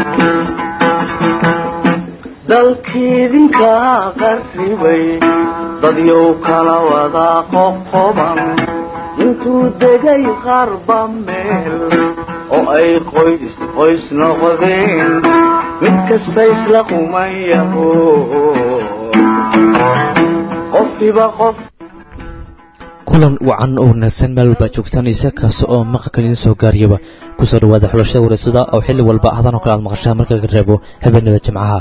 dalkiidinka qarribay dadyow kala wada qoqoban intuu degay qarba meel oo ay qoys qoys noqdeen mid kasta isla quman yaho qofkiiba qof kulan wacan oo wanaagsan meel walbaa joogtaan isa kaas oo maqalka idiin soo gaariyaba kusoo dhawaada xulashada wareysada oo xilli walba hadan oo kale aad maqashaan marka laga reebo habeenada jimcaha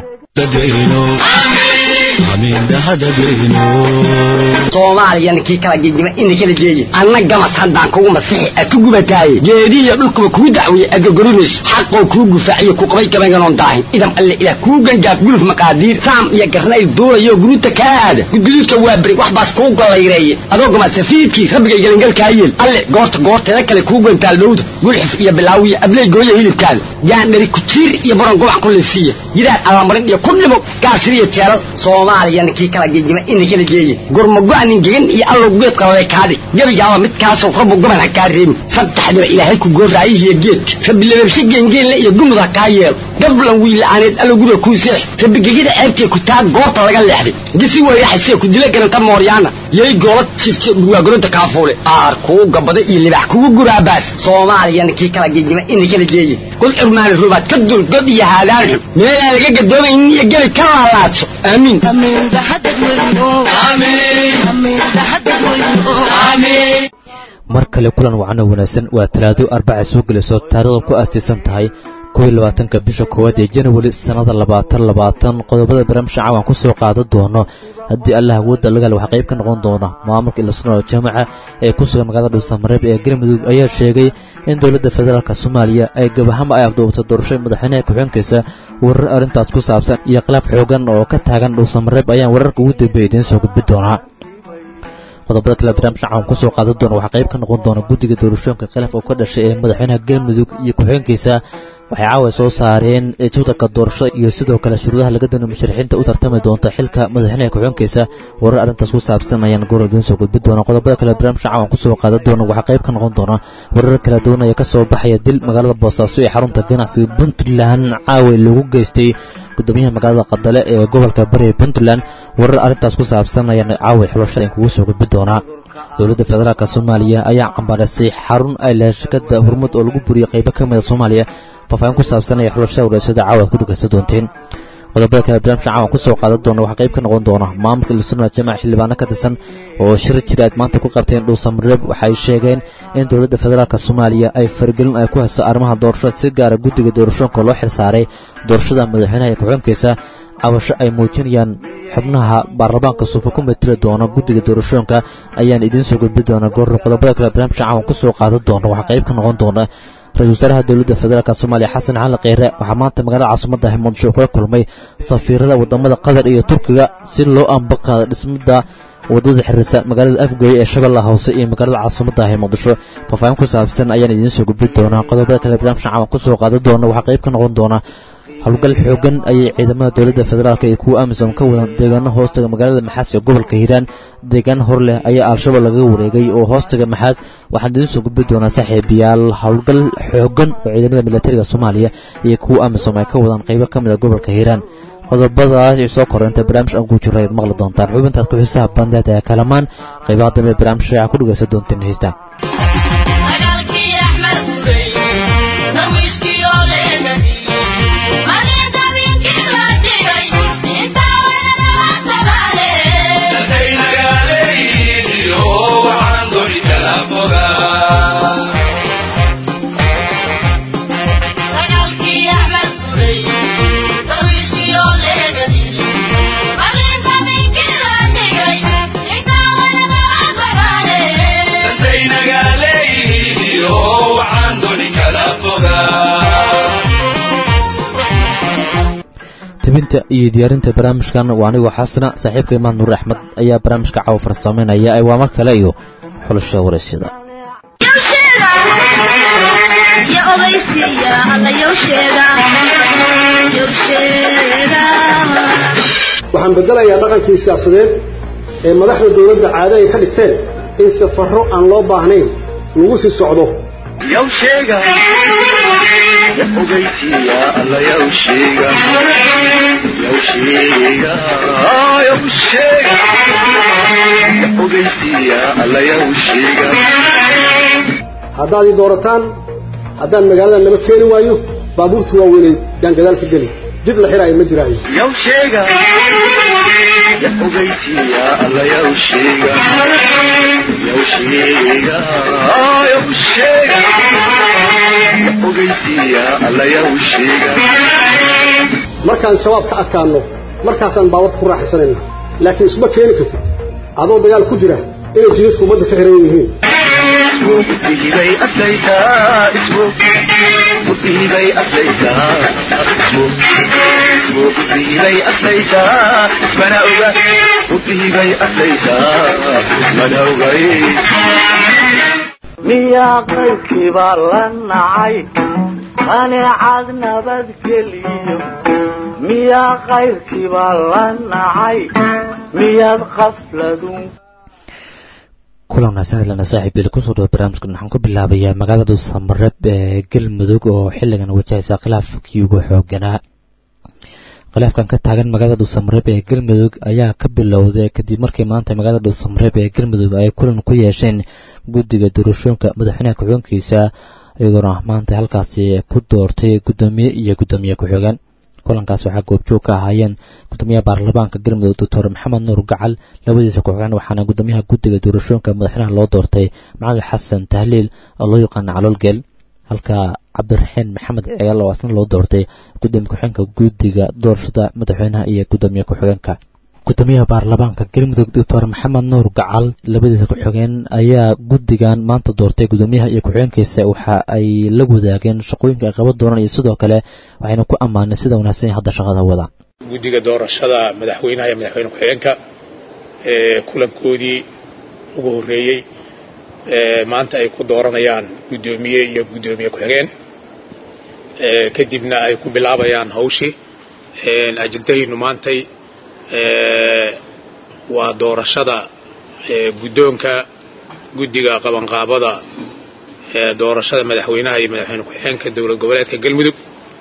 soomaaliyana kii kala gegima ina kala geeye anna gamas haddaan kugu masixi ad ku gubataaye geedihiyo dhulkuba kuu dacweeye aad gorgorinayso xaqoo kuu gufaaciyo ku qabay gabaynganoon daahin idam alle ilaah kuu gangaaf guluf maqaadiir saam iyo garnayl duulayo guruuta kaa aada gudguduudka waa beri wax baas kuu gollayreeye adoo gamaad safiidkii rabbigay gelangalkaa yeel alle goorta goorteeda kale kuu gantaal dhowda gulxif iyo bilaawiya abley gooya hilibkaada gaandhari kujiir iyo baron gobac ku leefsiiya yidaan allamarin iyo ku dhimo gaasiriyo jeelal soomaaliyana kii kala gegima ina kala geeye gurmago-nin gegan iyo allow geed qalale kaadhi gebigaaba midkaasoo rabbu goban ha kaa reebin saddexdiba ilaahay ku gooraayihiyo geedka rabbi lababshe geengeenle iyo gumud ha kaa yeelo gablan wiila'aaneed allow guriga kuu seex rabbi gegida ceebtee ku taa goobta laga leexday gisi wayraxasee ku dila garanta mooryaana yay goola jifte dhurwaagoronta kaafuule aar kuu gabada iyo libax kugu guraabaas soomaaliyana kii kala gegima ina kala geeye kul cirmaani rubaad ka dul god iyo haadaan xun meelaan laga gadoomaynin iyo gebi ka laalaadso aamiin mar kale kulan wacano wanaagsan waa talaado arbaca soo gelayso taarikhda ku aastaysan tahay koiyo labaatanka bisha koowaad ee janawari sannada labaatan labaatan qodobada barnaamijka caawan ku soo qaadan doono haddii allah awoodda lagaal waxaa qayb ka noqon doona maamulka ilasnoo jaamaca ee ku sugan magaalada dhuusamareeb ee galmudug ayaa sheegay in dowladda federaalk soomaaliya ay gabahama ay afduubto doorashada madaxweynaha ku-xigeenkiisa warar arrintaas ku saabsan iyo khilaaf xoogan oo ka taagan dhuusamareeb ayaan wararka ugu dambeeya idiin soo gudbi doonaa qodobada kale barnaamijka caawan ku soo qaadan doona waxaa qayb ka noqon doona guddiga doorashooyinka khilaaf oo ka dhashay ee madaxweynaha galmudug iyo ku-xigeenkiisa waxay caawa soo saareen jadalka doorashada iyo sidoo kale shuruudaha laga doonayo musharaxiinta u tartami doonta xilka madaxweynaha ku-xigeenkiisa warar arrintaas ku saabsan ayaan goor idiin soo gudbi doona qodobada kale barnaamijka caawan ku soo qaadan doona waxaa qayb ka noqon doona warar kala duwan ayaa ka soo baxaya dil magaalada boosaaso ee xarunta ganacsiga puntland caawa lagu geystay gudoomiyaha magaalada qadale ee gobolka bariga puntland warar arrintaas ku saabsan ayaan caawa xulashada in kugu soo gudbi doonaa dowladda federaalk soomaaliya ayaa cambaarisay xarun ay lahay shirkada hormud oo lagu buriyey qaybo ka mida soomaaliya faafaahin ku saabsan ay xulashada wareysada caawa ad ku dhegaysan doonteen qodobada kale barnaamijka caawan ku soo qaadan doona waxaa qayb ka noqon doona maamulka ilisuna jamaca xildhibaano ka tirsan oo shir jira aad maanta ku qabteen dhuusamareeb waxay sheegeen in dowladda federaalk soomaaliya ay faragelin ay ku hayso arrimaha doorashada si gaara guddiga doorashooyinka loo xilsaaray doorashada madaxweynaha ee ku-xigeenkiisa cabasho ay muujinayaan xubnaha baarlamaanka suufa ku matili doona guddiga doorashooyinka ayaan idiin soo gudbi doona goor qodobada kale barnaamijka caawan ku soo qaadan doona waxaa qayb ka noqon doona ra-isul wasaaraha dowladda federaalk soomaaliya xasan cali kheyre waxaa maanta magaalada caasimada muqdisho kula kulmay safiirada wadamada qatar iyo turkiga si loo ambaqaado dhismada wadada xiriirsa magaalada afgoye ee shabeellaha hoose iyo magaalada caasimada ah ee muqdisho faafaahin ku saabsan ayaan idiin soo gudbi doonaa qodobada kale barnaamijka caawan ku soo qaadan doona waxaa qayb ka noqon doona howlgal xoogan ayay ciidamada dowladda federaalk iyo kuwa amisom ka wadaan deegaano hoostaga magaalada maxaas ee gobolka hiiraan deegaan hor leh ayaa al-shabaab lagaga wareegay oo hoostaga maxaas waxaan idiin soo gudbi doonaa saaxiibayaal howlgal xoogan oo ciidamada militariga soomaaliya iyo kuwa amisom ay ka wadaan qaybo ka mid a gobolka hiiraan qodobadaas soo koreynta barnaamij aan ku jiro ayaad maqli doontaan xubintaas ku xiisaha bandeed ee kalamaan qaybaha dambe barnaamij shaaca ku dhegaysan doonteen heesta tibinta iyo diyaarinta barnaamijkan waa anigoo xasana saaxiibka imaan nuur axmed ayaa barnaamijka caawa farsamaynaya ee waa mar kale iyo xulashada waraysyada waxaan bedelayaa dhaqankii siyaasadeed ee madaxda dowladda caado ay ka dhigteen in safarro aan loo baahnayn lagu sii socdo ya ogeysiya alla yawshiga yawshiga yawshiga ya ogeysiya alla yawshiga haddaad ii doorataan haddaan magaaladan lama keeni waayo baabuurta waaweynay yaan gadaal ka geli jid la xiraayo ma jiraayo yawshiga ya ogeysiya alla yawshiga yawshiga yawshiga ya ogeysiya alla yawshiga markaan shabaab ka adkaanno markaasaan baawarka ku raaxaysanaynaa laakiin isma keeni kartid adoo dagaal ku jira inay jidadku ummadda ka xiran yihiin isbay aslaytaa isbu isbay aslaytaa isbu isbu isbay aslaytaa ismana oga isbay aslaytaa ismana ogay miyaa qaybkiibaa la nacay qaneecad nabadgeliyo miyaa qayrkiibaa la nacay miyaad qafladun kulan wanaagsan ilana saaxiib ili kusoo dhawo barnaamijkan waxaan ku bilaabayaa magaalada samareeb ee galmudug oo xilligan wajahaysa khilaafkii ugu xooganaa khilaafkan ka taagan magaalada samareeb ee galmudug ayaa ka bilowday kadib markii maanta magaalada samareeb ee galmudug ay kulan ku yeesheen guddiga doorashooyinka madaxweynaha ku-xigeenkiisa iyagoona maanta halkaasi ku doortay guddoomiye iyo guddoomiye ku-xigeen kulankaas waxaa goobjoog ka ahaayeen gudoomiyaha baarlamaanka galmudug doctor maxamed nuur gacal labadiisa ku-xigeen waxaana gudoomiyaha guddiga doorashooyinka madaxweynaha loo doortay maxamed xasan tahliil oo loo yaqaana caloolgeel halka cabdiraxiin maxamed cigaal oo asna loo doortay gudoomiye ku-xigeenka guddiga doorashada madaxweynaha iyo gudoomiye ku-xigeenka gudoomiyaha baarlamaanka galmudug doctor maxamed nuur gacal labadiisa ku-xigeen ayaa guddigan maanta doortay gudoomiyaha iyo ku-xigeenkiisa waxa ay la wadaageen shaqooyinka ay qaban doonaan iyo sidoo kale waxayna ku ammaanay sida wanaagsan hadda shaqada wadaan guddiga doorashada madaxweynaha iyo madaxweyne ku-xigeenka ee kulankoodii ugu horreeyey ee maanta ay ku dooranayaan guddoomiye iyo guddoomiye ku-xigeen kadibna ay ku bilaabayaan hawshii ajendahaynu maantay waa doorashada guddoonka guddiga qabanqaabada doorashada madaxweynaha iyo madaxweyne ku-xigeenka dowlad goboleedka galmudug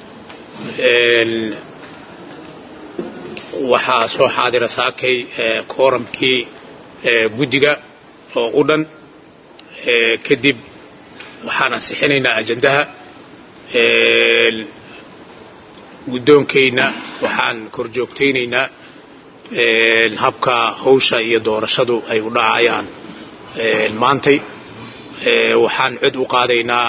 waxaa soo xaadira saakay kooramkii guddiga oo u dhan kadib waxaan ansixinaynaa ajendaha guddoonkayna waxaan korjoogtaynaynaa habka hawsha iyo doorashadu ay u dhacayaan maantay waxaan cod u qaadaynaa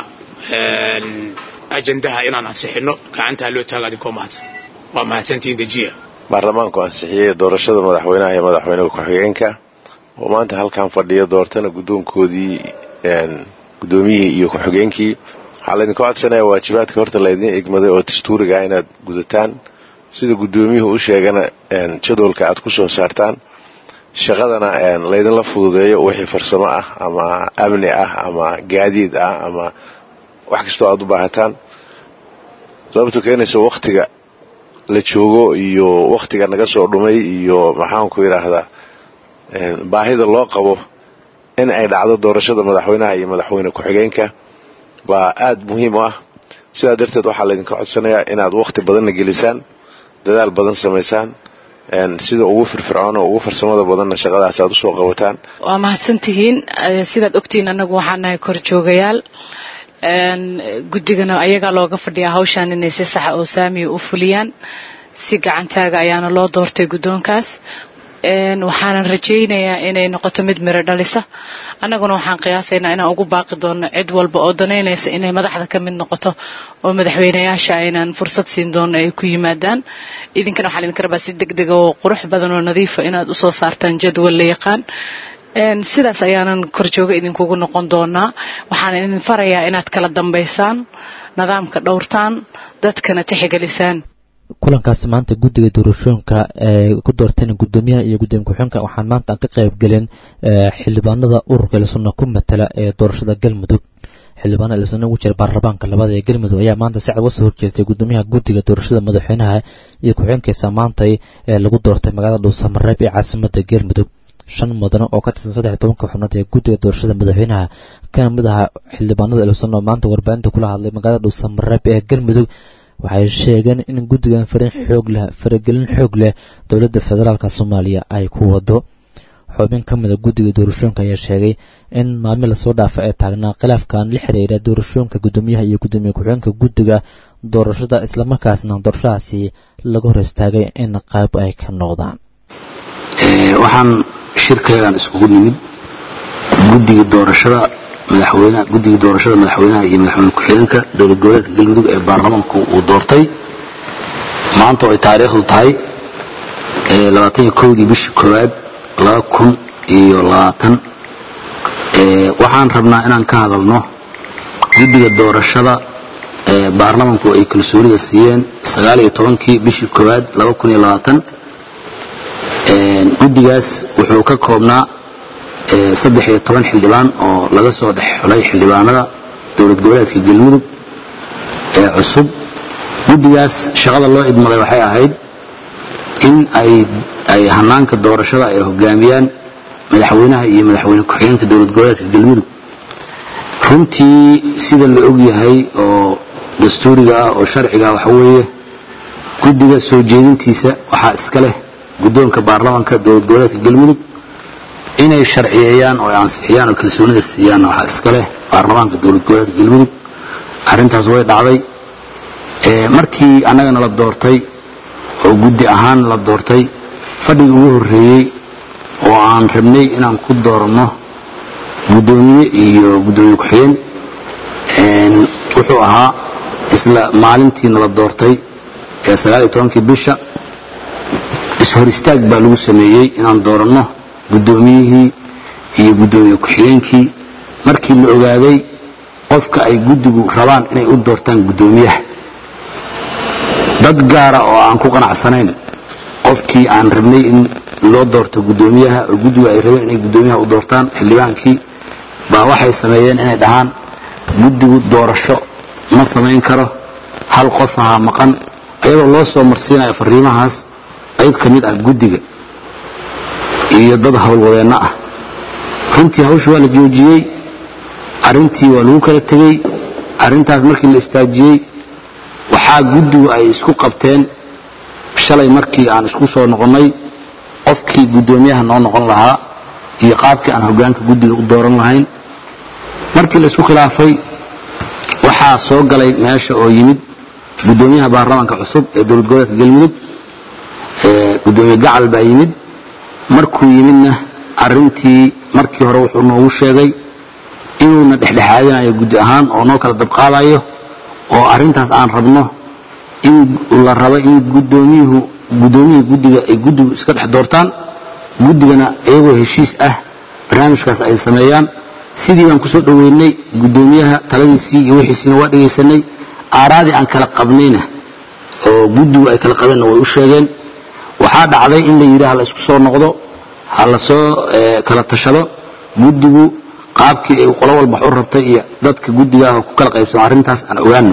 ajendaha inaan ansixinno gacantaa loo taaga adinkoo mahadsan waa mahadsantihiin dejiya baarlamaanku ansixiyey doorashada madaxweynaha iyo madaxweyne ku-xigeenka oo maanta halkan fadhiya doortana guddoonkoodii guddoomiyihii iyo ku-xigeenkii waxaa laydinka codsanaya waajibaadka horta laydin egmaday oo dastuuriga ah inaad gudataan sida guddoomiyuhu u sheegana jadwalka aad ku soo saartaan shaqadana laydinla fududeeyo wixii farsamo ah ama amni ah ama gaadiid ah ama wax kastoo aad u baahataan sababto keenaysa wakhtiga la joogo iyo wakhtiga naga soo dhumay iyo maxaanku yidhaahdaa baahida loo qabo in ay dhacdo doorashada madaxweynaha iyo madaxweyne ku-xigeenka baa aada muhiim u ah sidaa darteed waxaa laydinka codsanayaa inaad wakhti badanna gelisaan dadaal badan samaysaan sida ugu firfircoon oo ugu farsamada badanna shaqadaas aad usoo qabataan waa mahadsantihiin sidaad ogtihiin annagu waxaan nahay korjoogayaal guddigana ayagaa looga fadhiyaa hawshaan inay si saxa oo saamiya u fuliyaan si gacantaaga ayaana loo doortay guddoonkaas waxaanan rajaynayaa inay noqoto mid miro dhalisa annaguna waxaan qiyaasaynaa inaan ugu baaqi doono cid walba oo danaynaysa inay madaxda ka mid noqoto oo madaxweynayaasha aynaan fursad siin doono ay ku yimaadaan idinkana waxaa idinka rabaa si deg dega oo qurux badan oo nadiifa inaad usoo saartaan jadwal la yaqaan sidaas ayaanan korjooga idinkugu noqon doonaa waxaan idin farayaa inaad kala dambaysaan nidaamka dhowrtaan dadkana tixgelisaan kulankaasi maanta guddiga doorashooyinka ee ku doorteen guddoomiyaha iyo gudoomiye ku-xigeenka waxaan maanta aan ka qayb gelin xildhibaanada ururka ilsuna ku matala ee doorashada galmudug xildhibaana ilsuna ugu jira baarlamaanka labada ee galmudug ayaa maanta si cad uga soo horjeestay guddoomiyaha guddiga doorashada madaxweynaha iyo ku-xigeenkiisa maantay ee lagu doortay magaalada dhuusamareeb ee caasimada galmudug shan mudane oo ka tirsan saddex iyo tobanka xubnood ee guddiga doorashada madaxweynaha kana mid aha xildhibaanada elusan oo maanta warbaahinta kula hadlay magaalada dhuusamareeb ee galmudug waxay sheegeen in guddigan farin xoog leh faragelin xoog leh dowladda federaalk soomaaliya ay ku wado xubin ka mida guddiga doorashooyinka ayaa sheegay in maalmi lasoo dhaafa ee taagnaa khilaafkan la xiriira doorashooyinka guddoomiyaha iyo guddoomiye ku-xigeenka guddiga doorashada islamarkaasna doorashadaasi laga hor istaagay in qayb ay ka noqdaan waxaan shirkeegan iskugu nimid guddiga doorashada madaxweynaha guddiga doorashada madaxweynaha iyo madaxweyne ku-xigeenka dowlad goboleedka galmudug ee baarlamaanku uu doortay maanta oo ay taariikhdu tahay labaatan iyo kowdii bishii koowaad laba kun iyo labaatan waxaan rabnaa inaan ka hadalno guddiga doorashada ee baarlamanku ay kalsoonida siiyeen sagaal iyo tobankii bishii koowaad laba kun iyo labaatan guddigaas wuxuu ka koobnaa saddex iyo toban xildhibaan oo laga soo dhex xulay xildhibaanada dowlad goboleedka galmudug ee cusub guddigaas shaqada loo idmaday waxay ahayd in ay ay hanaanka doorashada ay hogaamiyaan madaxweynaha iyo madaxweyne ku-xigeenka dowlad goboleedka galmudug runtii sida la og yahay oo dastuuriga ah oo sharciga ah waxa weeye guddiga soo jeedintiisa waxaa iska leh guddoonka baarlamanka dowlad goboleedka galmudug inay sharciyeeyaan oo ay ansixiyaan oo kalsoonida siiyaan waxaa iska leh baarlamaanka dowlad goboleedka galmudug arrintaas way dhacday markii annagana la doortay oo guddi ahaan la doortay fadhiga ugu horreeyey oo aan rabnay inaan ku dooranno guddoomiye iyo guddoomiye ku-xigeen wuxuu ahaa isla maalintiina la doortay ee sagaal iyo tobankii bisha is-hor istaag baa lagu sameeyey inaan dooranno guddoomiyihii iyo guddoomiye ku-xigeenkii markii la ogaaday qofka ay guddigu rabaan inay u doortaan guddoomiyaha dad gaara oo aan ku qanacsanayn qofkii aan rabnay in loo doorto guddoomiyaha oo guddigu ay rabeen inay guddoomiyaha u doortaan xildhibaankii baa waxay sameeyeen inay dhahaan guddigu doorasho ma samayn karo hal qof ahaa maqan ayadoo loo soo marsiinayo fariimahaas qayb ka mid ah guddiga iyo dad howlwadeenno ah runtii hawsha waa la joojiyey arrintii waa lagu kala tegey arrintaas markii la istaajiyey waxaa guddigu ay isku qabteen shalay markii aan isku soo noqonnay qofkii guddoomiyaha noo noqon lahaa iyo qaabkii aan hoggaanka guddiga u dooran lahayn markii la isku khilaafay waxaa soo galay meesha oo yimid guddoomiyaha baarlamaanka cusub ee dowlad goboleedka galmudug guddoomiye gacal baa yimid markuu yimidna arrintii markii hore wuxuu noogu sheegay inuuna dhexdhexaadinayo guddi ahaan oo noo kala dabqaadayo oo arrintaas aan rabno in la rabo in guddoomiyuhu guddoomiyihii guddiga ay guddigu iska dhex doortaan guddigana iyagoo heshiis ah barnaamijkaas ay sameeyaan sidii baan kusoo dhoweynay guddoomiyaha taladiisii iyo wixiisiina waa dhegaysanay aaraadii aan kala qabnayna oo guddigu ay kala qabeenna way u sheegeen waxaa dhacday in la yidhi ha la isku soo noqdo ha la soo kala tashado guddigu qaabkii ay qolo walba wax u rabtay iyo dadka guddiga ah oo ku kala qaybsamo arrintaas aan ogaano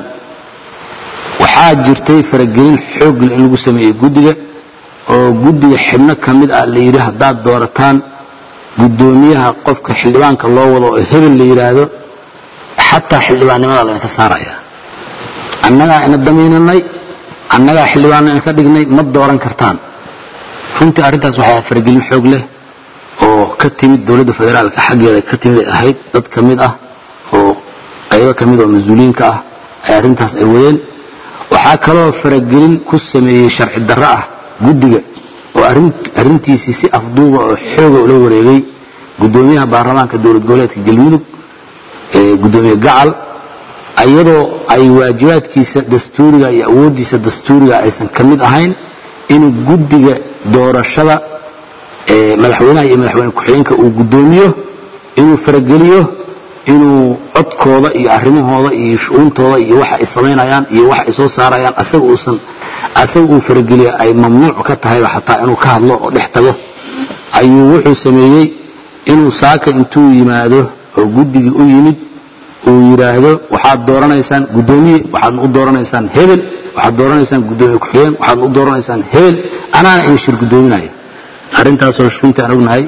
waxaa jirtay faragelin xoogle in lagu sameeyey guddiga oo guddiga xibno ka mid ah la yidhi haddaad doorataan guddoomiyaha qofka xildhibaanka loo wado oo hebel la yidhaahdo xataa xildhibaannimada laynka saaraya annagaa ina damiinanay annagaa xildhibaanna ina ka dhignay ma dooran kartaan runtii arrintaas waxaa faragelin xoog leh oo ka timid dowladda federaalka xaggeeda ka timid ay ahayd dad ka mid ah oo qaybo ka mid oo mas-uuliyiinka ah ay arrintaas ay wadeen waxaa kaloo faragelin ku sameeyey sharci darro ah guddiga oo arrintiisii si afduuba oo xooga ula wareegay guddoomiyaha baarlamaanka dowlad goboleedka galmudug guddoomiye gacal iyadoo ay waajibaadkiisa dastuuriga iyo awooddiisa dastuuriga aysan ka mid ahayn inuu guddiga doorashada madaxweynaha iyo madaxweyne ku-xigeenka uu guddoomiyo inuu farageliyo inuu codkooda iyo arrimahooda iyo shu-uuntooda iyo waxa ay samaynayaan iyo waxa ay soo saarayaan asaga uusan asaga uu farageliya ay mamnuuc ka tahayba xataa inuu ka hadlo oo dhex tago ayuu wuxuu sameeyey inuu saaka intuu yimaado oo guddigii u yimid uu yidhaahdo waxaad dooranaysaan guddoomiye waxaadna u dooranaysaan hebel waxaad dooranaysaan guddoomiye ku-xigeen waxaadna u dooranaysaan hebel anaana idin shir guddoominaya arrintaasoo runtii aan ognahay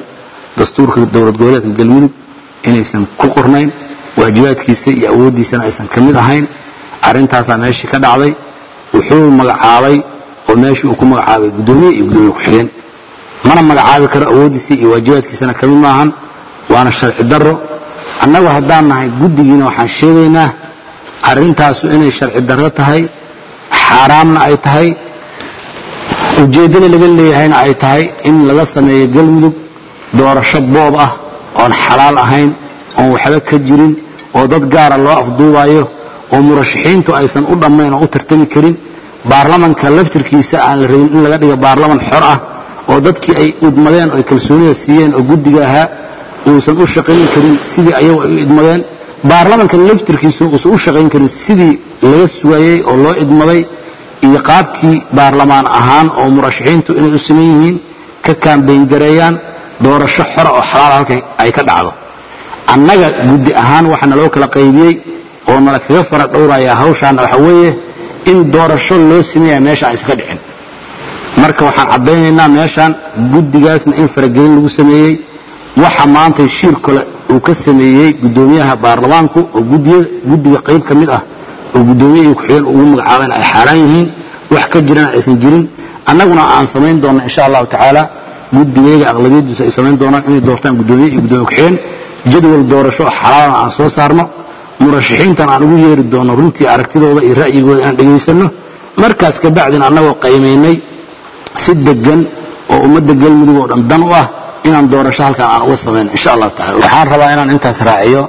dastuurka dowlad goboleedka galmudug inaysan ku qornayn waajibaadkiisa iyo awooddiisana aysan ka mid ahayn arrintaasaa meeshii ka dhacday wuxuu magacaabay oo meeshii uu ku magacaabay guddoomiye iyo guddoomiye ku-xigeen mana magacaabi karo awooddiisa iyo waajibaadkiisana ka mid maahan waana sharci darro annagu haddaan nahay guddigiina waxaan sheegaynaa arrintaasu inay sharci darro tahay xaaraamna ay tahay ujeeddada laga leeyahayna ay tahay in laga sameeyo galmudug doorasho boob ah oon xalaal ahayn oon waxba ka jirin oo dad gaara loo afduubayo oo murashaxiintu aysan u dhammayn oo u tartami karin baarlamanka laftirkiisa aan la rabin in laga dhigo baarlaman xor ah oo dadkii ay idmadeen oo kalsoonida siiyeen oo guddiga ahaa uusan u shaqayn karin sidii ayagu ay u idmadeen baarlamanka laftirkiisu uusan u shaqayn karin sidii laga sugayey oo loo idmaday iyo qaabkii baarlamaan ahaan oo murashaxiintu inay u siman yihiin ka kaambayn gareeyaan doorasho xora oo xalaal halka ay ka dhacdo annaga guddi ahaan waxa naloo kala qaybiyey oo nala kaga fara dhowrayaa hawshaana waxa weeye in doorasho loo sameeya meesha aysan ka dhicin marka waxaan caddaynaynaa meeshaan guddigaasna in faragelin lagu sameeyey waxa maanta shiir kale uu ka sameeyey guddoomiyaha baarlamaanku oo guddiga qayb ka mid ah oo guddoomiye iyo ku-xigeen ugu magacaabayna ay xaaraan yihiin wax ka jirana aysan jirin annaguna aan samayn doonna insha allahu tacaala guddigayga aqlabiyadiisu ay samayn doonaan inay doortaan guddoomiye iyo guddoomiye ku-xigeen jadwal doorasho oo xalaalana aan soo saarno murashaxiintan aan ugu yeeri doonno runtii aragtidooda iyo ra'yigooda inaan dhegaysanno markaas ka bacdina annagoo qaymaynay si degan oo ummadda galmudug oo dhan dan u ah inaan doorasho halkan aan uga samayno insha allahu tacala waxaan rabaa inaan intaas raaciyo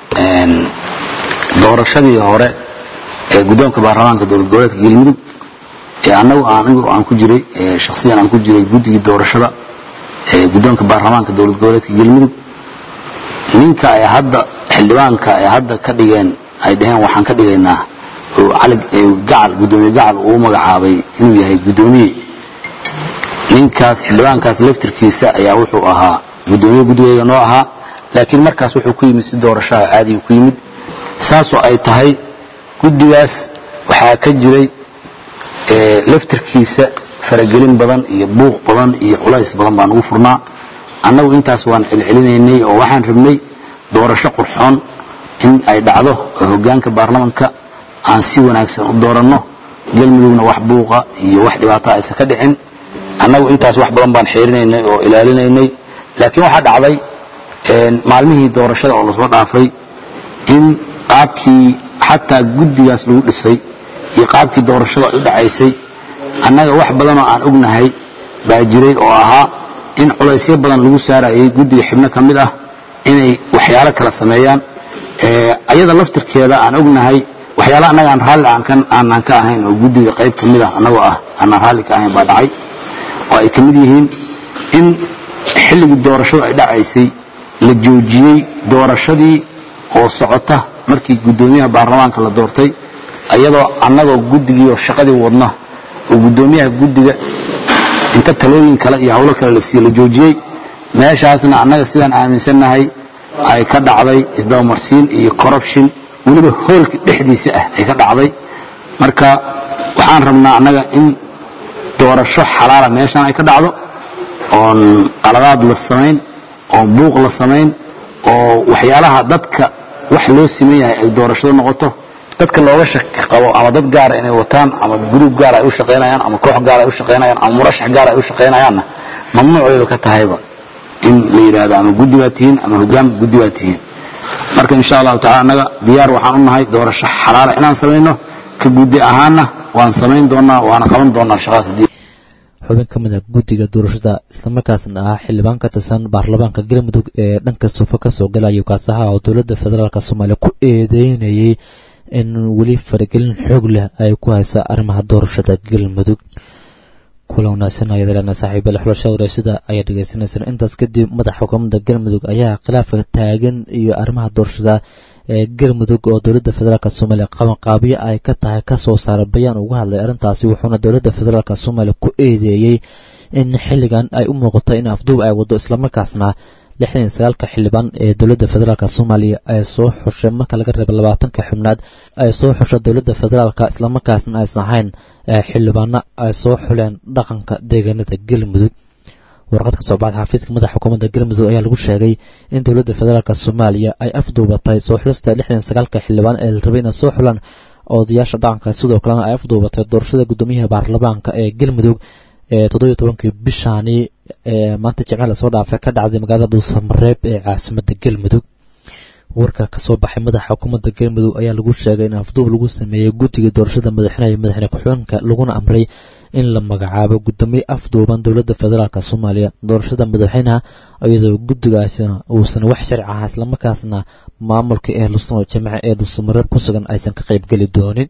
doorashadii hore ee guddoonka baarlamaanka dowlad goboleedka galmudug ee annagu anigu aan ku jiray shakhsiyan aan ku jiray guddigii doorashada ee guddoonka baarlamaanka dowlad goboleedka galmudug ninka ay hadda xildhibaanka ay hadda ka dhigeen ay dhaheen waxaan ka dhigaynaa oo cali gacal guddoomiye gacal uu magacaabay inuu yahay guddoomiye ninkaas xildhibaankaas laftirkiisa ayaa wuxuu ahaa guddoomiye guddigayga noo ahaa laakiin markaas wuxuu ku yimid si doorashaha caadiga ku yimid saasoo ay tahay guddigaas waxaa ka jiray laftirkiisa faragelin badan iyo buuq badan iyo culays badan baan ugu furnaa annagu intaas waan celcelinaynay oo waxaan rabnay doorasho qurxoon in ay dhacdo oo hoggaanka baarlamanka aan si wanaagsan u dooranno galmudugna wax buuqa iyo wax dhibaato aysan ka dhicin annagu intaas wax badan baan xeerinaynay oo ilaalinaynay laakiin waxaa dhacday maalmihii doorashada oo lasoo dhaafay in qaabkii xataa guddigaas lagu dhisay iyo qaabkii doorashada ay u dhacaysay annaga wax badanoo aan ognahay baa jiray oo ahaa in culaysyo badan lagu saarayay guddiga xibno ka mid ah inay waxyaalo kala sameeyaan ayada laftirkeeda aan ognahay waxyaala annaga aan raalli aanaan ka ahayn oo guddiga qayb ka mid ah annagoo ah aanaan raalli ka ahayn baa dhacay oo ay ka mid yihiin in xilligii doorashadu ay dhacaysay la joojiyey doorashadii oo socota markii guddoomiyaha baarlamaanka la doortay ayadoo annagoo guddigii oo shaqadii wadna oo guddoomiyaha guddiga inta talooyin kale iyo hawlo kale la siiye la joojiyey meeshaasna annaga sidaan aaminsannahay ay ka dhacday isdabamarsiin iyo corruption weliba hoolka dhexdiisa ah ay ka dhacday marka waxaan rabnaa annaga in doorasho xalaala meeshaan ay ka dhacdo oon qaladaad la samayn oon buuq la samayn oo waxyaalaha dadka wax loo siman yahay ay doorashado noqoto dadka looga shaki qabo ama dad gaara inay wataan ama gruub gaar ay u shaqaynayaan ama koox gaar ay u shaqaynayaan ama murashax gaar ay u shaqaynayaanna mamnuuc bayba ka tahayba in la yidhaahdo ama guddi baa tihiin ama hoggaan guddi baa tihiin marka insha allahu tacala annaga diyaar waxaan u nahay doorasho xalaala inaan samayno ka guddi ahaanna waan samayn doonaa waana qaban doonaa shaqadaas haddii xubin ka mid ah guddiga doorashada islamarkaasna ah xildhibaan ka tirsan baarlamaanka galmudug ee dhanka suufo ka soo galaya kaasaha oo dowladda federaalk soomaaliya ku eedeynayay in weli faragelin xoog leh ay ku haysa arrimaha doorashada galmudug kula wanaagsan ayaad leena saaxiibale xulasha waraashada ayaa dhegeysaneysaan intaas kadib madaxa xukuumadda galmudug ayaa khilaafka taagan iyo arrimaha doorashada ee galmudug oo dowladda federaalk soomaaliya qabanqaabiyo ay ka tahay kasoo saaray bayaan uga hadlay arrintaasi wuxuuna dowladda federaalk soomaaliya ku eedeeyey in xilligan ay u muuqato in afduub ay wado islamarkaasna lixdan iyo sagaalka xildhibaan ee dowladda federaalk soomaaliya ay soo xushay marka laga reeba labaatanka xubnaad ay soo xusha dowladda federaalk islamarkaasna aysan ahayn xildhibaano ay soo xuleen dhaqanka deegaanada galmudug warqad ka soo baxda xafiiska madaxa xukuumadda galmudug ayaa lagu sheegay in dowladda federaalk soomaaliya ay afduubatay soo xulista lixdan sagaalka xildhibaan ee la rabay inay soo xulaan odayaasha dhaqanka sidoo kalena ay afduubatay doorashada guddoomiyaha baarlamaanka ee galmudug ee toddobiyo tobankii bishaani ee maanta jimce lasoo dhaafay ka dhacday magaalada dhuusamareeb ee caasimadda galmudug warka kasoo baxay madaxa xukuumadda galmudug ayaa lagu sheegay in afduub lagu sameeyey guddiga doorashada madaxweynaha iyo madaxweyne ku-xigeenka laguna amray in la magacaabo guddoomiye afduuban dowladda federaalk soomaaliya doorashada madaxweynaha iyadoo guddigaasina uusan wax sharci ahaa islamarkaasna maamulka ee lusno jimce ee dhuusamareeb ku sugan aysan ka qaybgeli doonin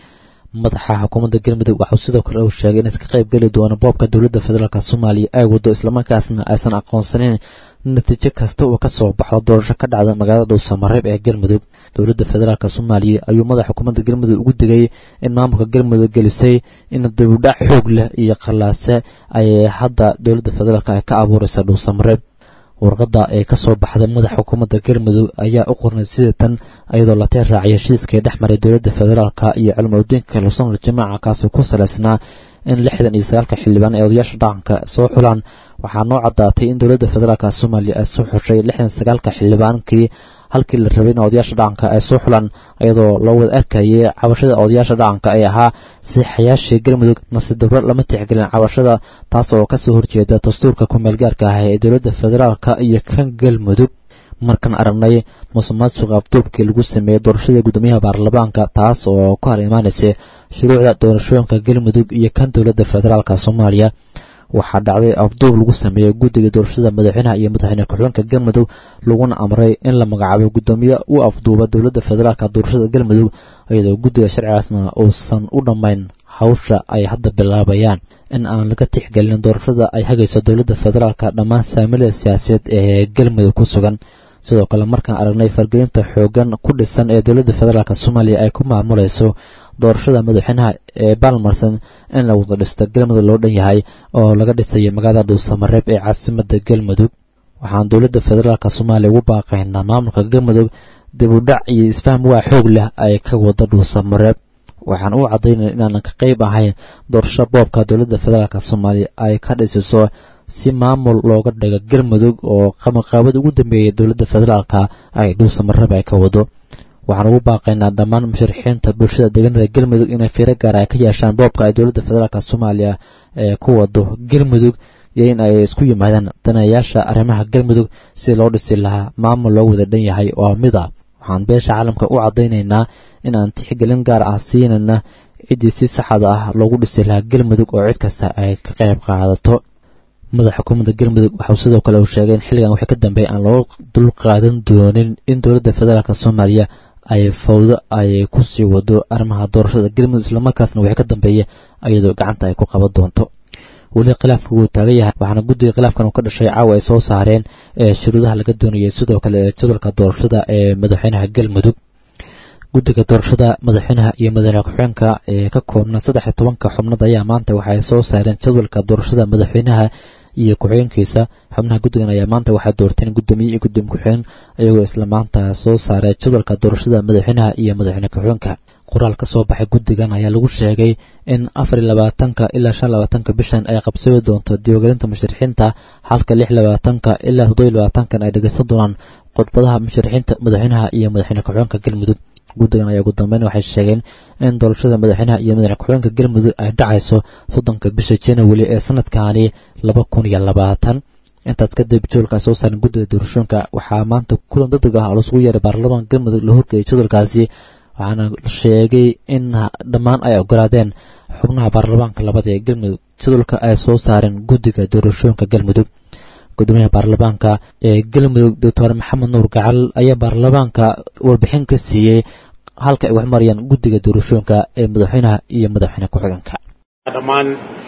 madaxa xukuumadda galmudug waxau sidoo kale uu sheegay inaysan ka qayb geli doono boobka dowladda federaalk soomaaliya ay wado islamarkaasna aysan aqoonsaneyn natiijo kasta oo kasoo baxdo doorasho ka dhacda magaalada dhuusamareeb ee galmudug dowladda federaalk soomaaliya ayuu madaxa xukuumadda galmudug ugu digay in maamulka galmudug gelisay in dibudhac xoog leh iyo qallaase ay hadda dowladda federaalk ay ka abuuraysa dhuusamareeb warqadda ee kasoo baxday madaxa xukuumadda galmudug ayaa u qornay sida tan iyadoo la tee raaciyay heshiiskii dhex maray dowladda federaalk iyo cilmudiinka lusonal jamaaca kaasi ku salaysnaa in lixdan iyo sagaalka xildhibaan ee odayaasha dhaqanka soo xulaan waxaa noo caddaatay in dowladda federaalk soomaaliya ay soo xushay lixdan sagaalka xildhibaankii halkii la rabay in odayaasha dhaqanka ay soo xulaan iyadoo loo wada arkayay cabashada odayaasha dhaqanka ee ahaa siixayaashii galmudug nasiib darro lama tixgelin cabashada taas oo kasoo horjeeda dastuurka ku-meelgaarka ah ee dowladda federaalk iyo kan galmudug markaan aragnay musuqmaasuqa afduubkii lagu sameeyey doorashada guddoomiyaha baarlamaanka taas oo ku hor imaanaysay shuruucda doorashooyinka galmudug iyo kan dowladda federaalk soomaaliya waxaa dhacday afduub lagu sameeyey guddiga doorashada madaxweynaha iyo madaxweyne ku-xigeenka galmudug laguna amray in la magacaabo guddoomiye u afduuba dowladda federaalk doorashada galmudug iyadoo guddiga sharcigaasna uusan u dhammayn hawsha ay hadda bilaabayaan in aan laga tixgelin doorashada ay hagayso dowladda federaalk dhammaan saamilada siyaasadeed ee galmudug ku sugan sidoo kale markaan aragnay fargelinta xoogan ku dhisan ee dowladda federaalk soomaaliya ay ku maamulayso doorashada madaxweynaha ee baalmarsan in la wada dhisto galmudug loo dhan yahay oo laga dhisayo magaalada dhuusamareeb ee caasimadda galmudug waxaan dowladda federaalk soomaaliya ugu baaqaynaa maamulka galmudug dib u dhac iyo isfaham waa xoog leh ay ka wada dhuusamareeb waxaan u caddaynaya inaanan ka qayb ahayn doorasho boobka dowladda federaalk soomaaliya ay ka dhisiso si maamul looga dhigo galmudug oo qamaqaabada ugu dambeeyay dowladda federaalk ay dhuusamareeb ay ka wado waxaan ugu baaqaynaa dhammaan musharixiinta bulshada deegaanada galmudug inay fiiro gaar ay ka yeeshaan boobka ay dowladda federaalk soomaaliya ee ku wado galmudug iyo in ay isku yimaadaan danayaasha arrimaha galmudug si loo dhisi lahaa maamul loo wada dhan yahay oo mid ah waxaan beesha caalamka u caddaynaynaa in aan tixgelin gaar ah siinayna ciddii si saxda ah loogu dhisi lahaa galmudug oo cid kasta ay ka qayb qaadato madaxa xukuumadda galmudug waxau sidoo kale uu sheegay in xilligan wixii ka dambeeya aan loo dul qaadan doonin in dowladda federaalk soomaaliya ay fawdo ay ku sii wado arrimaha doorashada galmudug islamarkaasna wixii ka dambeeya iyadoo gacanta ay ku qaban doonto weli khilaafka wuu taagan yahay waxaana guddiga khilaafkan uu ka dhashay caawa ay soo saareen ee shuruudaha laga doonayay sidoo kale ee jadwalka doorashada ee madaxweynaha galmudug guddiga doorashada madaxweynaha iyo madaxweyne ku-xigeenka ee ka koobna saddex iyo tobanka xubnood ayaa maanta waxay soo saareen jadwalka doorashada madaxweynaha iyo ku-xigeenkiisa xubnaha guddigan ayaa maanta waxay doorteen guddoomiye iyo gudoomiye ku-xigeen iyagoo isla maanta soo saaray jadwalka doorashada madaxweynaha iyo madaxweyne ku-xigeenka qoraal ka soo baxay guddigan ayaa lagu sheegay in afar iyo labaatanka ilaa shan labaatanka bishan ay qabsooyi doonto diiwaangelinta musharixiinta halka lix labaatanka ilaa toddoba iyo labaatankan ay dhegeysan doonaan khudbadaha musharixiinta madaxweynaha iyo madaxweyne ku-xigeenka galmudug guddigan ayaa ugu dambeyn waxay sheegeen in doorashada madaxweynaha iyo madaxweyne ku-xigeenka galmudug ay dhacayso soddonka bisha january ee sanadkaani laba kun iyo labaatan intaas kadib jadwalka ay soo saaran guddiga doorashooyinka waxaa maanta kulan degdeg ah oo lasugu yeeray baarlamaanka galmudug la horgeeyay jadwalkaasi waxaana sheegay in dhammaan ay ogolaadeen xubnaha baarlamaanka labada ee galmudug jadwalka ay soo saareen guddiga doorashooyinka galmudug gudoomiyaha baarlamaanka ee galmudug doctor maxamed nuur gacal ayaa baarlamaanka warbixin ka siiyey halka ay wax marayaan guddiga doorashooyinka ee madaxweynaha iyo madaxweyne ku-xigeenka dhammaan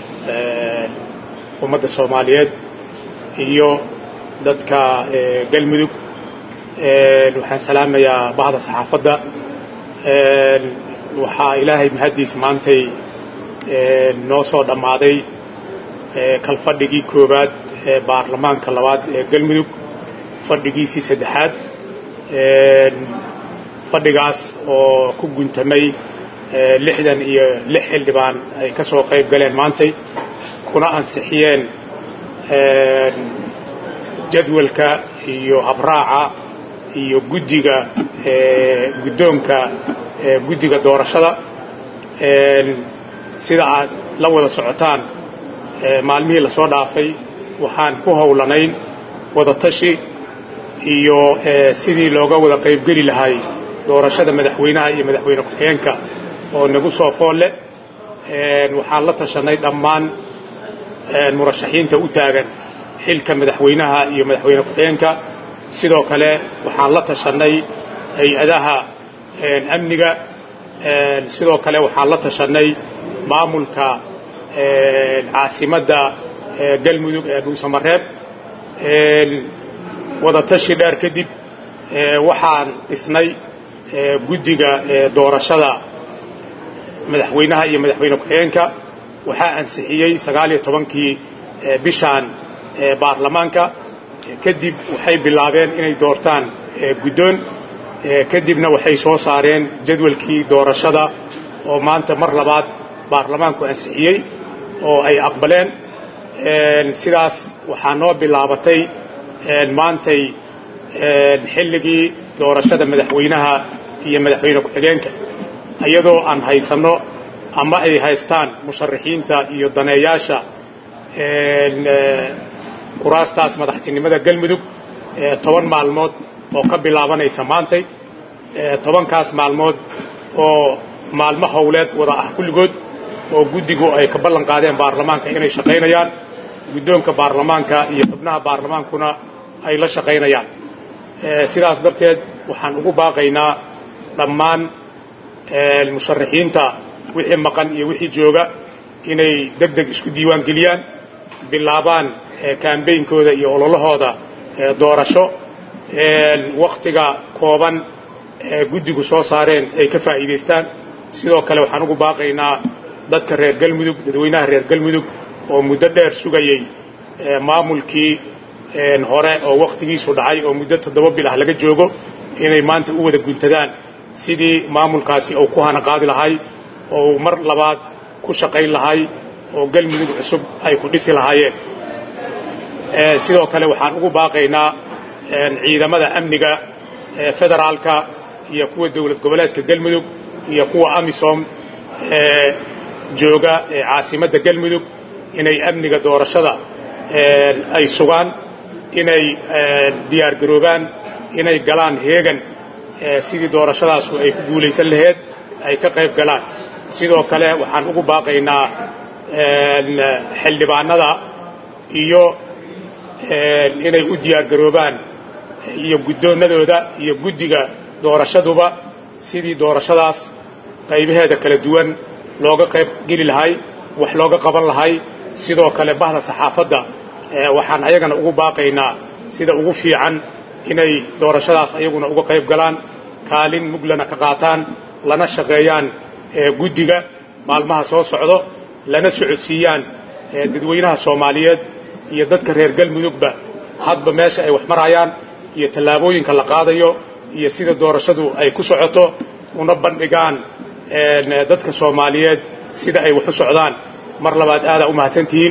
ummadda soomaaliyeed iyo dadka galmudug waxaan salaamayaa bahda saxaafadda waxaa ilaahay mahaddiis maantay noo soo dhammaaday kalfadhigii koowaad ee baarlamaanka labaad ee galmudug fadhigiisii saddexaad fadhigaas oo ku guntamay lixdan iyo lix xildhibaan ay ka soo qayb galeen maantay kuna ansixiyeen jadwalka iyo habraaca iyo guddiga guddoonka guddiga doorashada sida aad la wada socotaan maalmihii lasoo dhaafay waxaan ku howlanayn wadatashi iyo sidii looga wada qaybgeli lahay doorashada madaxweynaha iyo madaxweyne ku-xigeenka oo nagu soo foolle waxaan la tashanay dhammaan murashaxiinta u taagan xilka madaxweynaha iyo madaxweyne ku-xigeenka sidoo kale waxaan la tashanay hay-adaha amniga sidoo kale waxaan la tashanay maamulka caasimadda galmudug ee dhuusamareeb wadatashi dheer kadib waxaan dhisnay guddiga doorashada madaxweynaha iyo madaxweyne ku-xigeenka waxaa ansixiyey sagaaliyo tobankii bishaan baarlamaanka kadib waxay bilaabeen inay doortaan guddoon kadibna waxay soo saareen jadwalkii doorashada oo maanta mar labaad baarlamaanku ansixiyey oo ay aqbaleen sidaas waxaa noo bilaabatay maantay xilligii doorashada madaxweynaha iyo madaxweyne ku-xigeenka iyadoo aan haysanno ama ay haystaan musharaxiinta iyo daneeyaasha kuraastaas madaxtinimada galmudug toban maalmood oo ka bilaabanaysa maantay tobankaas maalmood oo maalmo howleed wada ah kulligood oo guddigu ay ka ballan qaadeen baarlamaanka inay shaqaynayaan guddoonka baarlamaanka iyo xubnaha baarlamaankuna ay la shaqaynayaan sidaas darteed waxaan ugu baaqaynaa dhammaan musharaxiinta wixii maqan iyo wixii jooga inay deg deg isku diiwaan geliyaan bilaabaan kaambeynkooda iyo ololahooda doorasho wakhtiga kooban ee guddigu soo saareen ay ka faa'iidaystaan sidoo kale waxaan ugu baaqaynaa dadka reer galmudug dadweynaha reer galmudug oo muddo dheer sugayey maamulkii hore oo wakhtigiisu dhacay oo muddo toddoba bil ah laga joogo inay maanta u wada guntadaan sidii maamulkaasi uu ku hana qaadi lahay oo uu mar labaad ku shaqayn lahay oo galmudug cusub ay ku dhisi lahaayeen sidoo kale waxaan ugu baaqaynaa ciidamada amniga federaalka iyo kuwa dowlad goboleedka galmudug iyo kuwa amisom ee jooga caasimadda galmudug inay amniga doorashada ay sugaan inay diyaargaroobaan inay galaan heegan sidii doorashadaasu ay ku guulaysan laheyd ay ka qayb galaan sidoo kale waxaan ugu baaqaynaa xildhibaanada iyo inay u diyaargaroobaan iyo guddoonnadooda iyo guddiga doorashaduba sidii doorashadaas qaybaheeda kala duwan looga qayb geli lahay wax looga qaban lahay sidoo kale bahda saxaafadda waxaan ayagana ugu baaqaynaa sida ugu fiican inay doorashadaas ayaguna uga qayb galaan kaalin muglana ka qaataan lana shaqeeyaan guddiga maalmaha soo socdo lana socodsiiyaan dadweynaha soomaaliyeed iyo dadka reer galmudugba hadba meesha ay wax marayaan iyo tallaabooyinka la qaadayo iyo sida doorashadu ay ku socoto una bandhigaan dadka soomaaliyeed sida ay wax u socdaan mar labaad aadaa u mahadsantihiin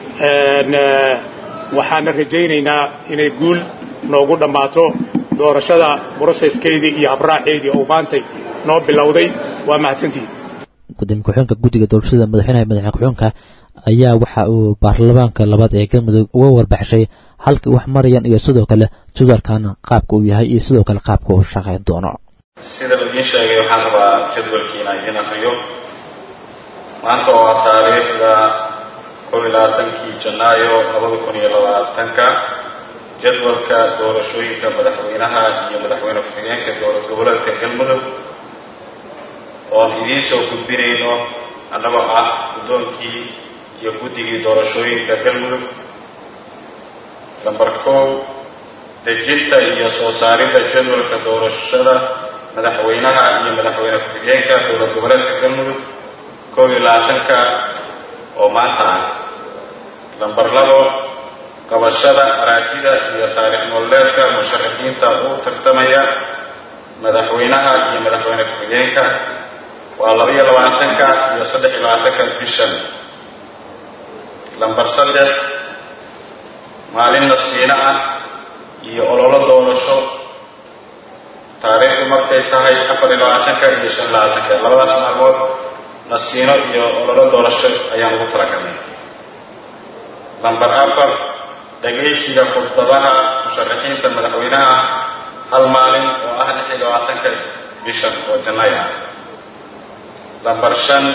waxaana rajaynaynaa inay guul noogu dhammaato doorashada broseskeedii iyo habraaceedii oo maantay noo bilowday waa mahadsantihiin gudoomiye ku-xigeenka guddiga doorashada madaxweynaha madaxweyne ku-xigeenka ayaa waxa uu baarlamaanka labaad ee galmudug uga warbaxshay halkii wax marayaan iyo sidoo kale jadwalkan qaabka uu yahay iyo sidoo kale qaabka uu shaqayn doono sida laidiin sheegay waxaan rabaa jadwalkiina idiin akriyo maanta oo ah taariikhda kob iyo labaatankii janaayo labada kun iyo labaatanka jadwalka doorashooyinka madaxweynaha iyo madaxweyne ku-xigeenka dowlad goboleedka galmudug oon idiin soo gudbinayno annagoo ah guddoonkii iyo guddigii doorashooyinka galmudug lambar kow dejinta iyo soo saaridda jadwalka doorashada madaxweynaha iyo madaxweyne ku-xigeenka dowlad goboleedka galmudug kob iyo labaatanka oo maanta ah lambar labo qabashada araajida iyo taariikh nololeedka musharaxiinta u tartamaya madaxweynaha iyo madaxweyne ku-xigeenka waa laba iyo labaatanka iyo saddex iyo labaatanka bishan lambar saddex maalin nasiino ah iyo ololo doorasho taariikhdu markay tahay afar iyo labaatanka iyo shan iyo labaatanka labadaas maalmood nasiino iyo ololo doorasho ayaan ugu talagalnay lamber afar dhagaysiga khudbadaha musharaxiinta madaxweynaha hal maalin oo ah lix iyo labaatanka bishan oo janay ah lamber shan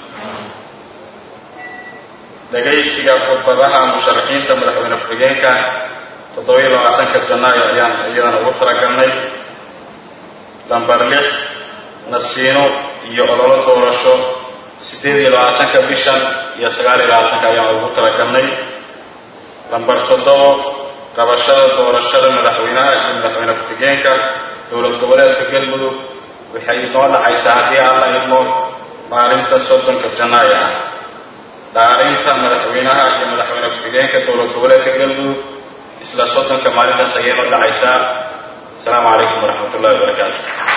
dhagaysiga khudbadaha musharaxiinta madaxweyne ku-xigeenka toddoba-iyo labaatanka janaayo ayaan iyadana ugu talagalnay lamber lix nasiino iyo ololo doorasho siddeed iyo labaatanka bishan iyo sagaal iyo labaatanka ayaan ugu talagalnay lamber toddobo qabashada doorashada madaxweynaha iyo madaxweyne ku-xigeenka dowlad goboleedka galmudug waxay noo dhacaysaa haddii aan la idmo maalinta soddonka janaayo ah dhaarinta madaxweynaha iyo madaxweyne ku-xigeenka dowlad goboleedka galmudug isla soddonka maalintaas ayay noo dhacaysaa asalaamu calaykum waraxmat ullahi wabarakaatu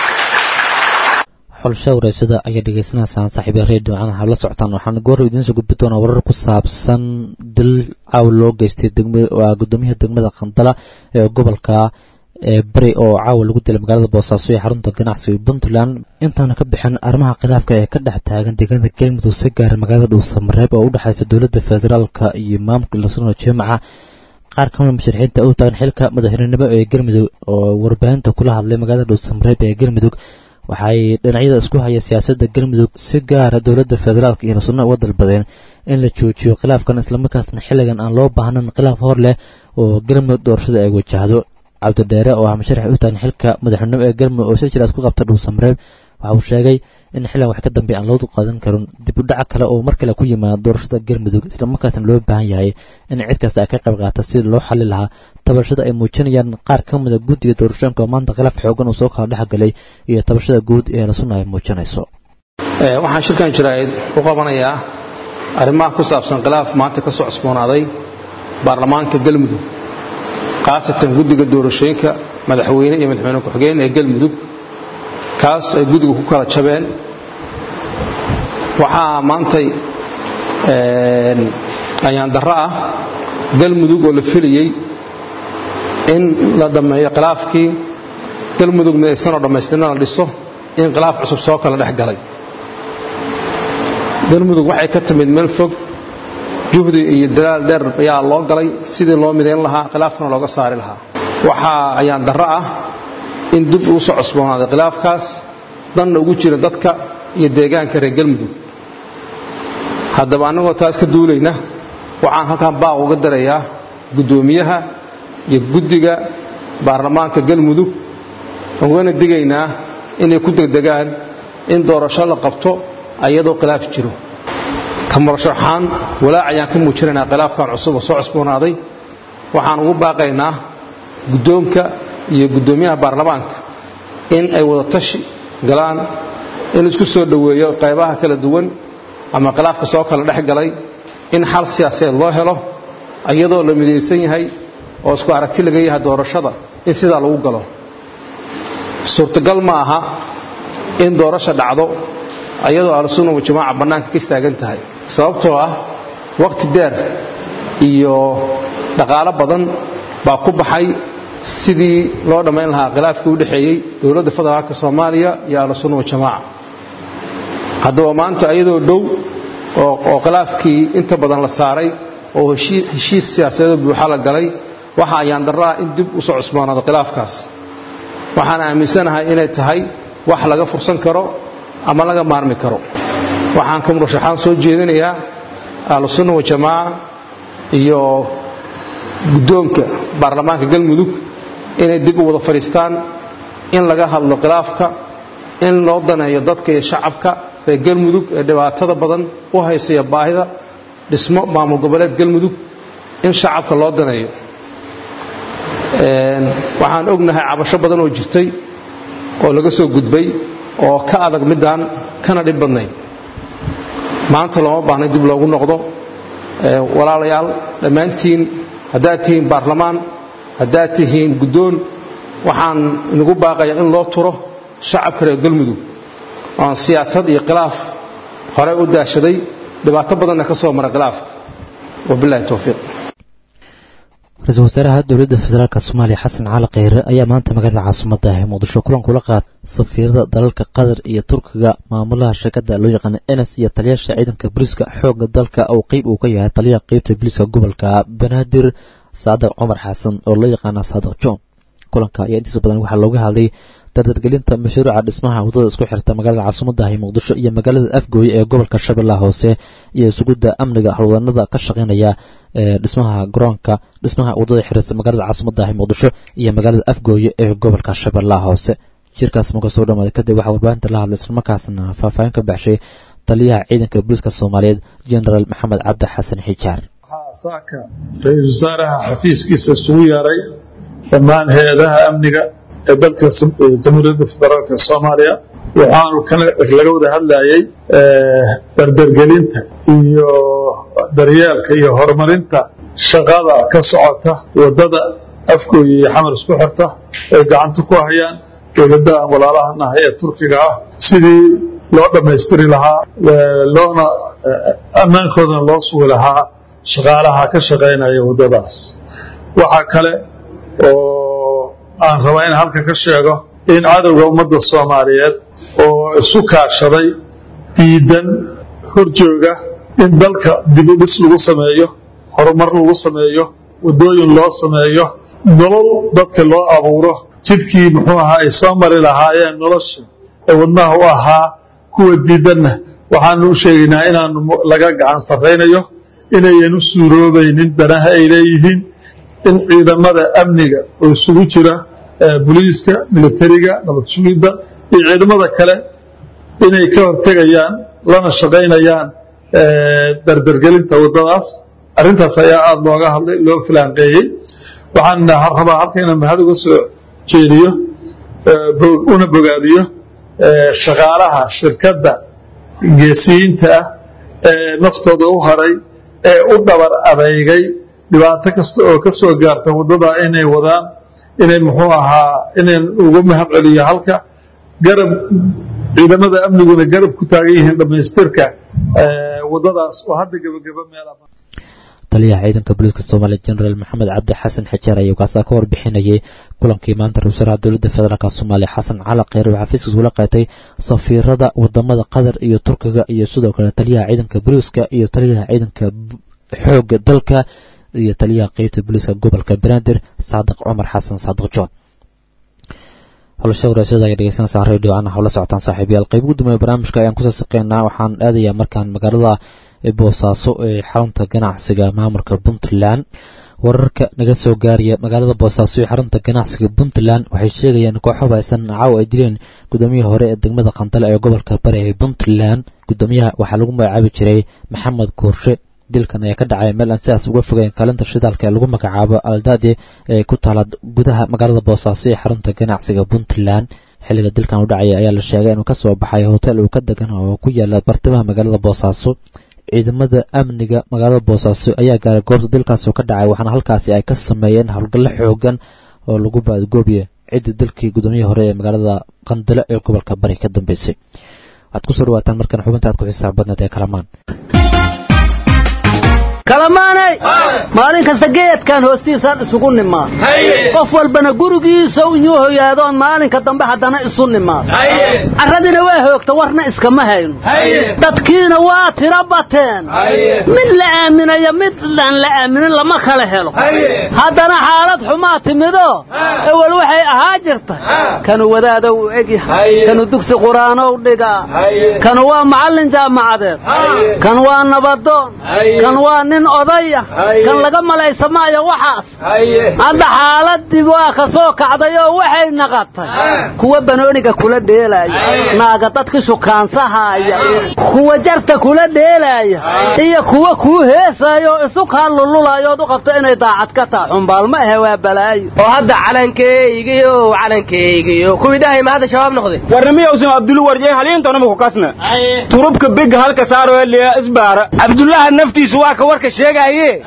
xulsha wareysada ayaa dhegaysanaysaan saaxiiba redio canaha la socotaan waxaan goor idiin soo gudbi doonaa warar ku saabsan dil caaw loo geystay waa gudoomiyaha degmada khandala ee gobolka ee beri oo caawa lagu dilay magaalada boosaaso ee xarunta ganacsiga puntland intaana ka bixin arrimaha khilaafka ee ka dhex taagan deegaanada galmudug si gaara magaalada dhuusamareeb oo u dhexaysa dowladda federaalka iyo maamulka lasano jaamaca qaar kamida musharaxiinta u taagan xilka madaxweynenimo ee galmudug oo warbaahinta kula hadlay magaalada dhuusamareeb ee galmudug waxay dhinacyada isku haya siyaasadda galmudug si gaara dowladda federaalka iyo lasano uga dalbadeen in la joojiyo khilaafkan islamarkaasna xilligan aan loo baahnan khilaaf hor leh oo galmudug doorashada ay wajahdo cabdidheere oo ah musharax u taagan xilka madaxweynimo ee galmudug oo si jiraas ku qabta dhuusamareeb waxa uu sheegay in xillan wax ka dambeey aan loo qaadan karin dib u dhaca kale oo mar kale ku yimaada doorashada galmudug islamarkaasna loo baahan yahay in cid kasta ay ka qayb qaata sidii loo xali lahaa tabashada ay muujinayaan qaar ka mida guddiga doorashooyinka oo maanta khilaaf xoogan uu soo kala dhexgalay iyo tabashada guud ee lasuna ay muujinayso waxaan shirkan jiraa'id u qabanayaa arrimaha ku saabsan khilaaf maanta ka soo cusboonaaday baarlamaanka galmudug khaasatan guddiga doorashooyinka madaxweyne iyo madaxweyne ku-xigeen ee galmudug kaas ay guddiga ku kala jabeen waxaa maantay ayaan darro ah galmudug oo la filayey in la dhammeeyo khilaafkii galmudugna aysanoo dhammaystirna la dhiso in khilaaf cusub soo kala dhex galay galmudug waxay ka timid meel fog juhdi iyo dalaal dheer ayaa loo galay sidii loo midayn lahaa khilaafkana looga saari lahaa waxaa ayaan darro ah in dib uu soo cusboonaaday khilaafkaas danna ugu jira dadka iyo deegaanka reer galmudug haddaba annagoo taas ka duulayna waxaan halkan baaq uga darayaa guddoomiyaha iyo guddiga baarlamaanka galmudug ugana digaynaa inay ku degdegaan in doorasho la qabto ayadoo khilaaf jiro ka murashaxaan walaac ayaan ka muujinaynaa khilaafkan cusub oo soo cusboonaaday waxaan ugu baaqaynaa guddoonka iyo guddoomiyaha baarlamaanka in ay wada tashi galaan in isku soo dhoweeyo qaybaha kala duwan ama khilaafka soo kala dhex galay in xal siyaasadeed loo helo iyadoo la midaysan yahay oo isku aragti laga yahay doorashada in sidaa lagu galo suurtagal ma aha in doorasha dhacdo ayadoo ahlusunna wajamaaca bannaanka ka istaagan tahay sababtoo ah wakhti dheer iyo dhaqaalo badan baa ku baxay sidii loo dhammayn lahaa khilaafkii u dhexeeyey dowladda federaalka soomaaliya iyo ahlusunna wajamaaca haddaba maanta iyadoo dhow oo khilaafkii inta badan la saaray oo heshiis siyaasadeed buuxa la galay waxa ayaan darraa in dib u soo cusboonaado khilaafkaas waxaan aaminsanahay inay tahay wax laga fursan karo ama laga maarmi karo waxaan ka murashaxaan soo jeedinayaa ahlusunna wajamaaca iyo guddoonka baarlamaanka galmudug inay dib u wada fadhiistaan in laga hadlo khilaafka in loo daneeyo dadka iyo shacabka reer galmudug ee dhibaatada badan u haysaya baahida dhismo maamul goboleed galmudug in shacabka loo daneeyo waxaan ognahay cabasho badan oo jirtay oo laga soo gudbay oo ka adag midaan kana dhib badnayd maanta looma baahnay dib loogu noqdo walaalayaal dhammaantiin haddaad tihiin baarlamaan haddaad tihiin guddoon waxaan inagu baaqayaa in loo turo shacabka reer galmudug oon siyaasad iyo khilaaf horey u daashaday dhibaato badanna ka soo mara khilaafka wabilahi towfiiq ra-iisul wasaaraha dowladda federaalk soomaaliya xasan cali kheyre ayaa maanta magaalada caasimadda ah ee muqdisho kulan kula qaad safiirada dalalka qatar iyo turkiga maamulaha shirkadda loo yaqaana enes iyo taliyaasha ciidanka booliiska xoogga dalka oo qeyb uu ka yahay taliyaha qeybta booliiska gobolka banaadir saadiq cumar xasan oo loo yaqaana saadiq john kulanka ayaa intiisa badan waxaa looga hadlay dardargelinta mashruuca dhismaha waddada isku xirta magaalada caasimadda ah ee muqdisho iyo magaalada afgooye ee gobolka shabeellaha hoose iyo sugidda amniga howlwadanada ka shaqeynaya ee dhismaha garoonka dhismaha waddada xirisa magaalada caasimadda ah ee muqdisho iyo magaalada afgooye ee gobolka shabeellaha hoose jirkaas marka soo dhamaaday kadib waxaa warbaahinta la hadlay islamarkaasna faahfaahin ka baxshay taliyaha ciidanka booliiska soomaaliyeed genaraal maxamed cabdi xasan xijaar saaka ra-iisul wasaaraha xafiiskiisa isugu yeeray dhammaan hay-adaha amniga ee dalka jamhuuriyadda federaalk soomaaliya waxaanu laga wada hadlayay dardargelinta iyo daryeelka iyo horumarinta shaqada ka socota wadada afgooya iyo xamar isku xirta ay gacanta ku hayaan dowladaha walaalahanaha ee turkiga ah sidii loo dhammaystiri lahaa loona ammaankoodana loo sugi lahaa shaqaalaha ka shaqaynaya waddadaas waxaa kale oo aan rabaa in halka ka sheego in cadowga ummadda soomaaliyeed oo isu kaashaday diidan horjooga in dalka dibudhis lagu sameeyo horumar lagu sameeyo waddooyin loo sameeyo nolol dadka loo abuuro jidkii muxuu ahaa ay soo mari lahaayeen nolosha ee wadnaha u ahaa kuwa diidanna waxaanu u sheegaynaa inaanu laga gacan sarraynayo inayan u suuroobaynin danaha ay leeyihiin in ciidamada amniga oo isugu jira boliiska militariga nabad sugidda iyo ciidamada kale inay ka hortegayaan lana shaqaynayaan dardargelinta waddadaas arrintaas ayaa aada looga hadlay loo filaanqeeyey waxaan rabaa halka inaan mahad uga soo jeediyo una bogaadiyo shaqaalaha shirkadda geesiyiinta ah ee naftooda u haray ee u dhabar adeygay dhibaato kasta oo ka soo gaarta waddada inay wadaan inay muxuu ahaa inayn ugu mahad celiyo halka garab ciidamada amniguna garab ku taagan yihiin dhammaystirka waddadaas oo hadda gebageba meel taliyaha ciidanka booliiska soomaaliya genaraal maxamed cabdi xasan xijaar ayaa kaasaa ka warbixinayay kulankii maanta ra-isul wasaaraha dowladda federaalk soomaaliya xasan cali kheyre oo xafiiskiisa ula qaatay safiirada wadamada qatar iyo turkiga iyo sidoo kale taliyaha ciidanka booliiska iyo taliyaha ciidanka xooga dalka iyo taliyaha qeybta booliiska gobolka banaadir saadiq cumar xasan saadiq john howlashada dhegeysanaysaa radio ana howla socotaan saaxiibayaal qayb ugu dambeeya barnaamijka ayaan kusoo saqeynaa waxaan aadayaa markaan magaalada boosaaso ee xarunta ganacsiga maamulka puntland wararka naga soo gaaraya magaalada boosaaso ee xarunta ganacsiga puntland waxay sheegayaan kooxo baysan caaw ay dileen gudoomiyihii hore ee degmada qandale ee gobolka bari ee puntland gudoomiyaha waxaa lagu magacaabi jiray maxamed koorshe dilkan ayaa ka dhacay meel aan sidaas uga fogeyn kaalinta shidaalka ee lagu magacaabo aldade ee ku taala gudaha magaalada boosaaso ee xarunta ganacsiga puntland xilliga dilkan u dhacaya ayaa la sheegay inuu kasoo baxay hotel uu ka degan oo ku yaala bartamaha magaalada boosaaso ciidamada amniga magaalada boosaaso ayaa gaaray goobta dilkaasi ka dhacay waxaana halkaasi ay ka sameeyeen howlgallo xoogan oo lagu baadgoobiya ciddii dalkii gudoomiyihii hore ee magaalada qandale ee gobolka bari ka dambeysay waxaad kusoo dhawaataan markan xubinta aad ku xisaab badneed ee kalamaan kalamaanay maalin kasta geedkan hoostiisaan isugu nimaad qof walbana gurigiisa inyuu hoyaadoon maalinka dambe haddana isu nimaad carradina waa hoogta warna iskama hayno dadkiina waa tiro bateen mid la aaminayo mid aan la aaminin lama kala helo haddana xaalad xumaa timido ewel waxay ahaa jirta kanu wadaadow u egyahay kanu dugsi qur'aanow dhigaa kanu waa macallin jaamacadeed kan waa nabadoon kan waa nin odaya kan laga malaysa maayo waxaas hadda xaaladii waa ka soo kacdayoo waxay naqatay kuwa banooniga kula dheelaaya naaga dadki shukaansahaaya kuwa jarta kula dheelaaya iyo kuwa kuu heesaayoo isu kaa lululaayood u qabto inay daacad ka taa xumbaal ma ahe waa balaayo oo hadda calankeygiyo calankeygiyo kuwii dhahay ma hadda shabaab noqday warnamiyowsan abdulu warjay haliintoonama ku kasna turubka biga halka saaro liya isbaara cabdullaha naftiisu waa ka warka sheegaaye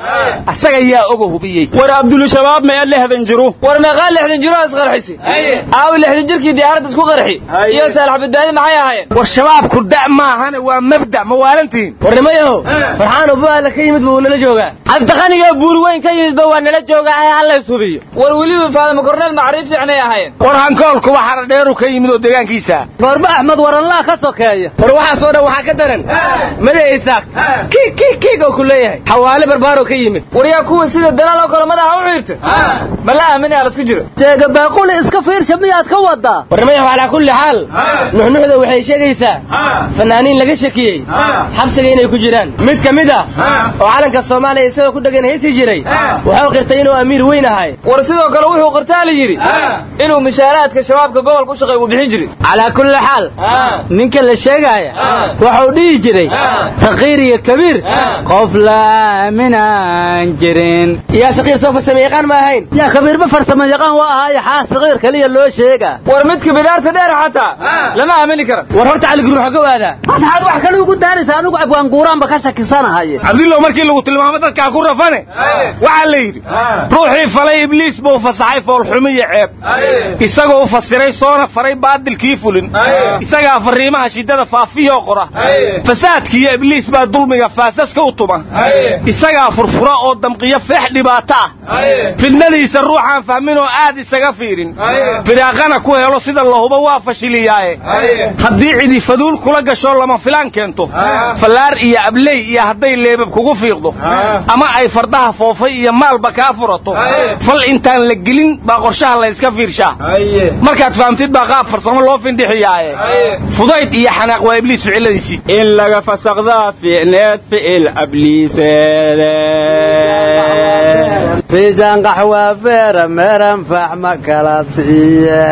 asaga yaa oga hubiyey war abdulushabaab mee lixdan jiru war meeqaa lixdan jiro isqarxisi aawi lixdan jirkii diyaaradda isku qarxi iyo saalax badbaadi maxay ahaayeen war shabaabku da' maahane waa mabda ma waalantihin warnimayahow farxaan ubaala ka yimid buu nala joogaa cabdiqaniga buur weyn ka yimidba waa nala joogaa ee hallays hubiyo war weliba faadama korneel macriif fiicnay ahaayeen war hankoolkuba xaradheeru ka yimid oo deegaankiisa goorba axmed waranlaa ka sokeeya war waxaasoo dhan waxaa ka daran made isaaq kiig kiig kiig oo ku leeyahay xawaale barbaaroo ka yimid war yaa kuwa sida dalaal oo kale madaxa u xiirta ma la aaminaya lasku jiro jeega baaquli iska fiirsha miyaad ka wadaa warnimayahu calaa kulli xaal nuxnuxda waxay sheegaysaa fanaaniin laga shakiyey xabsiga inay ku jiraan mid ka mid ah oo calanka soomaaliya isagoo ku dhegan haysi jiray wuxuu qirtay inuu amiir weyn ahay war sidoo kale wuxuu qirtaa la yidhi inuu mishaaraadka shabaabka gobolka u shaqeey uu bixin jiray calaa kulli xaal ninka la sheegaaya wuxuu dhihi jiray saqiir iyo kabiir qof la aaminaan jirin yaa saqiir soo farsame yaqaan ma ahayn yaa kabiirba farsamo yaqaan waa ahaayo xaa saqiir kaliya loo sheegaa war midka bidaarta dheer xataa lama aamini kara war horta caligruux ka waadaa maxaad wax kale ugu daaraysa anigu abwaanguuraanba ka shakisanahay cabdillow markii lagu tilmaamo dadkaa ku rafane waxaa la yidhi ruuxii falay ibliis buu fasaxay foolxumiyo ceeb isagoo u fasiray soona faray baadilkii fulin isagaa farriimaha shiddada faafiyoo qora fasaadkiiyo ibliis baa dulmiga faasaska u tuma isagaa furfura oo damqiyo feex dhibaato ah fidnadiisa ruuxaan fahmin oo aad isaga fiirin firaaqana ku helo sida lahuba waa fashiliyaaye haddii cidi faduul kula gasho lama filaan keento fallaar iyo abley iyo hadday leebab kugu fiiqdo ama ay fardaha foofay iyo maalba kaa furato fal intaan la gelin baa qorshaha layska fiirshaa markaad fahamtid baa qaab farsamo loo findhixiyaaye fudayd iyo xanaaq waa ibliis ficiladiisii in laga fasaqdaa fiicneed ficil abliiseede fiijan qaxwa feera meeran faxma kala siiye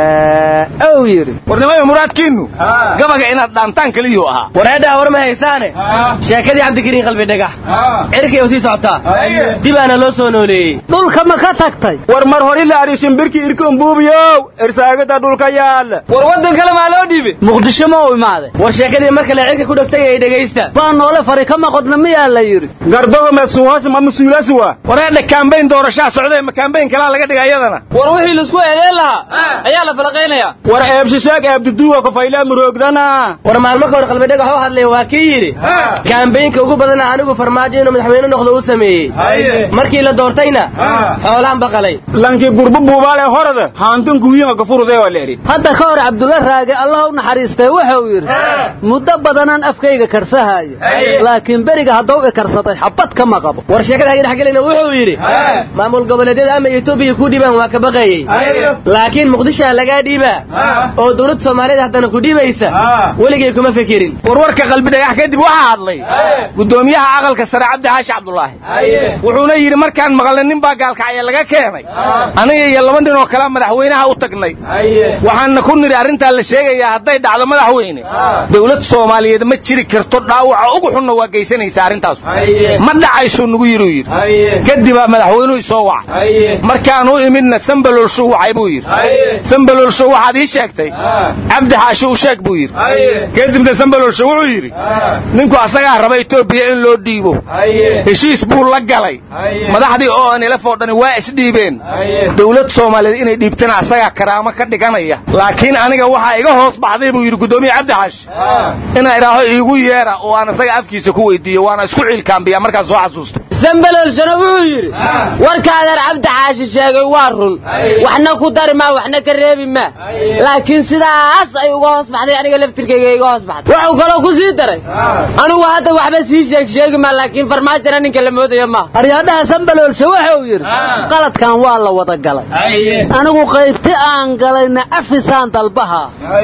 ow yidhi warnimayo muraadkiinnu gabaga inaad dhaantaan keliyuu ahaa wareedhaa war ma haysaane sheekadii cabdikariin qalbi dhagax cirkay u sii socotaa dibaana loo soo nooleeyey dhulka ma ka tagtay war mar hori la arishin birki irkun buubiyow irsaagada dhulka yaala war waddan kale maa loo dhiibay muqdisho ma u imaaday war sheekadii mar kale cirka ku dhaftay ay dhegaysta baa noole fari ka maqodna miyaa la yidhi gardoga mesuuhas ma masuulaasi waa wareedha kaambayn doorashaa socdee ma kaambayn kalaa laga dhiga iyadana war wixii laisku eedeen lahaa ayaa la falaqaynayaa war eebshisheeg eebduduwa kafayla muroogdana war maalmo ka hor qalbi dhagax u hadlay waa kii yidhi kaambaynka ugu badana anigu farmaajo inuu madaxweyne noqdo u sameeyey markii la doortayna xoolaan baqalay lankii gurbu buubaale horada haantan kuwiinga kafurudee waa leeri hadda ka hor cabdulla raage allah u naxariistay wuxuu yidhi muddo badanaan afkayga karsahaayo laakiin beriga haddau i karsaday xabad kama qabo war sheekada haga dhexgelina wuxuu yidhi maamul goboleedyada ama etoobiya ku dhiibaan waa ka baqayey laakiin muqdishoha lagaa dhiibaa oo dowladda soomaaliyeed haddana ku dhiibaysa weligay kuma fekerin warwarka qalbi dhagax kadib waxaa hadlay guddoomiyaha aqalka sare cabdi xaashi cabdulaahi wuxuuna yidhi markaan maqalnay nin baa gaalkacya laga keenay aniga iyo laba nin oo kalea madaxweynaha u tagnay waxaana ku nidhi arrintaa la sheegayaa hadday dhacdo madaxweyne dowlad soomaaliyeed ma jiri karto dhaawaca ugu xunna waa geysanaysa arrintaasu ma dhacaysuu nagu yidhi u yidhi kadibaa madaxweynuhu isoo wacay markaan u imidna sambalolshuu wacay buu yidhi sambalolsho waxaad ii sheegtay cabdi xaashi u sheeg buu yidhi kadibna sambalolsho wuxuu yidhi ninku asagaa raba etoobiya in loo dhiibo heshiis buu la galay madaxdii oo anilafoo dhani waa isdhiibeen dowlad soomaaliyeed inay dhiibtana asagaa karaamo ka dhiganaya laakiin aniga waxaa iga hoos baxday buu yidhi guddoomiye cabdi xaashi inaa idhaaho iigu yeera oo aan asaga afkiisa ku weydiiyo waana isku ciilkaambiya markaan soo xasuusto sambalolshana wuxuu yidhi warkaadan cabdi xaashi sheegay waa run waxna ku dari maa waxna ka reebi maa laakiin sidaas ay uga hoos baxday aniga laftirkayga iga hoos baxday wuxuu kaloo ku sii daray anigu hadda waxba sii sheeg sheegi maa laakiin farmaajona ninka la moodayo ma aryaadhaha sambalolsha wuxuu yidhi qaladkan waa la wada galay anigu qaybti aan galayna afisaan dalbaha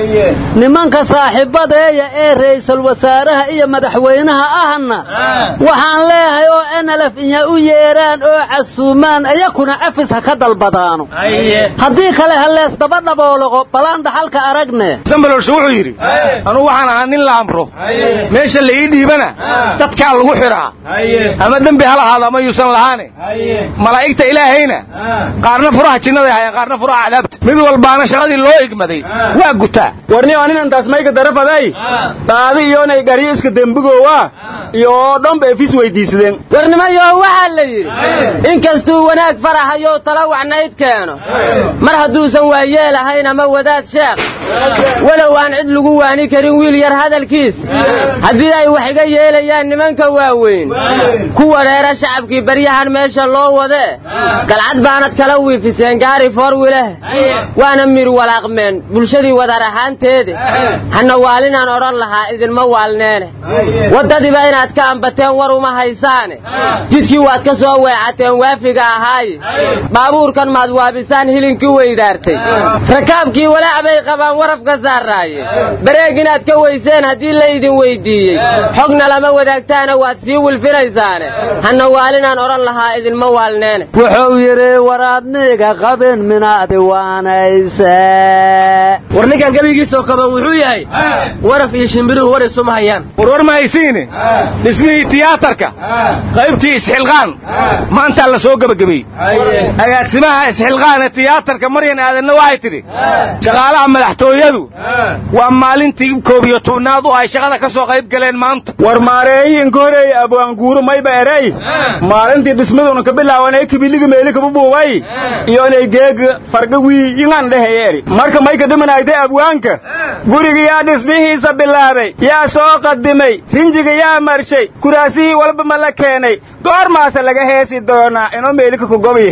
nimanka saaxiibadeeya ee ra'iisul wasaaraha iyo madaxweynaha ahna waxaan leeyahay oo enalef inya u yeeraan oo casuumaan iyakuna afis ha ka dalbadaano haddii kale halees daba dhabooloqo balaan dhaxalka aragne sambalolsha wuxuu yidhi anugu waxaan ahaa nin la amro meesha la ii dhiibana dadkaa lagu xidhaa ama dembi ha lahaado ama yuusan lahaane malaa'igta ilaahayna qaarna furaha jinnaday hayaan qaarna furaha cadaabta mid walbaana shaqadii loo igmaday waa gutaa warni aninantaas mayka darafaday dhaadi iyonay garyo iska dembigoowa iyo dhanba efis weydiisadeen warnima warnimayo waxaa la yidhi inkastuu wanaag farahayo tala wacnayd keeno mar hadduusan waayeelahayn ama wadaad sheekh walow aan cid lagu waani karin wiil yar hadalkiisa haddii ay wax iga yeelayaan nimanka waaweyn ku wareera shacabkii baryahan meesha loo wadee galcad baanad kala wiifiseen gaari foorwileh waana mir walaaqmeen bulshadii wadar ahaanteede hana waalinaan odhan lahaa idinma waalneene waddadiiba inaad ka ambateen war uma haysaane jidkii waad ka soo weecateen waafiga ahaaye baabuurkan maad waabisaan hilinkii weydaartay rakaabkii walaac bay qabaan warafka saaraaye bareeg inaad ka weyseen haddii la idin weyddiiyey xogna lama wadaagtaana waad sii wilfinaysaane hana waalinaan odhan lahaa idinma waalneene wuxuu yidhi waraadniga qabin minaadi waanayse war ninkan gebigiisoo kaban wuxuu yahay waraf iyo shimbiruhu war isuma hayaan warwar ma haysiine dhismihii tiyaatarka qaybtii isxilqaan maantaa la soo gebagabeeyey agaasimaha isxilqaane tiyaatarka maryan aadanna waxay tidhi shaqaalaha madaxtooyadu waa maalintii koob iyo tobnaad oo ay shaqada ka soo qayb galeen maanta war maareeyinka horeey abwaanguuru mayba eray maalintii dhismaduna ka bilaawanay kibiligi meeli kaba buubay iyo inay geega farga wii ingan dheheyeeri marka may ka dhimanayday abwaanka guriga yaa dhismihiisa bilaabay yaa soo qadimay rinjiga yaa marshay kuraasihii walba ma la keenay goormaase laga heesi doonaa inoo meelika ku gobi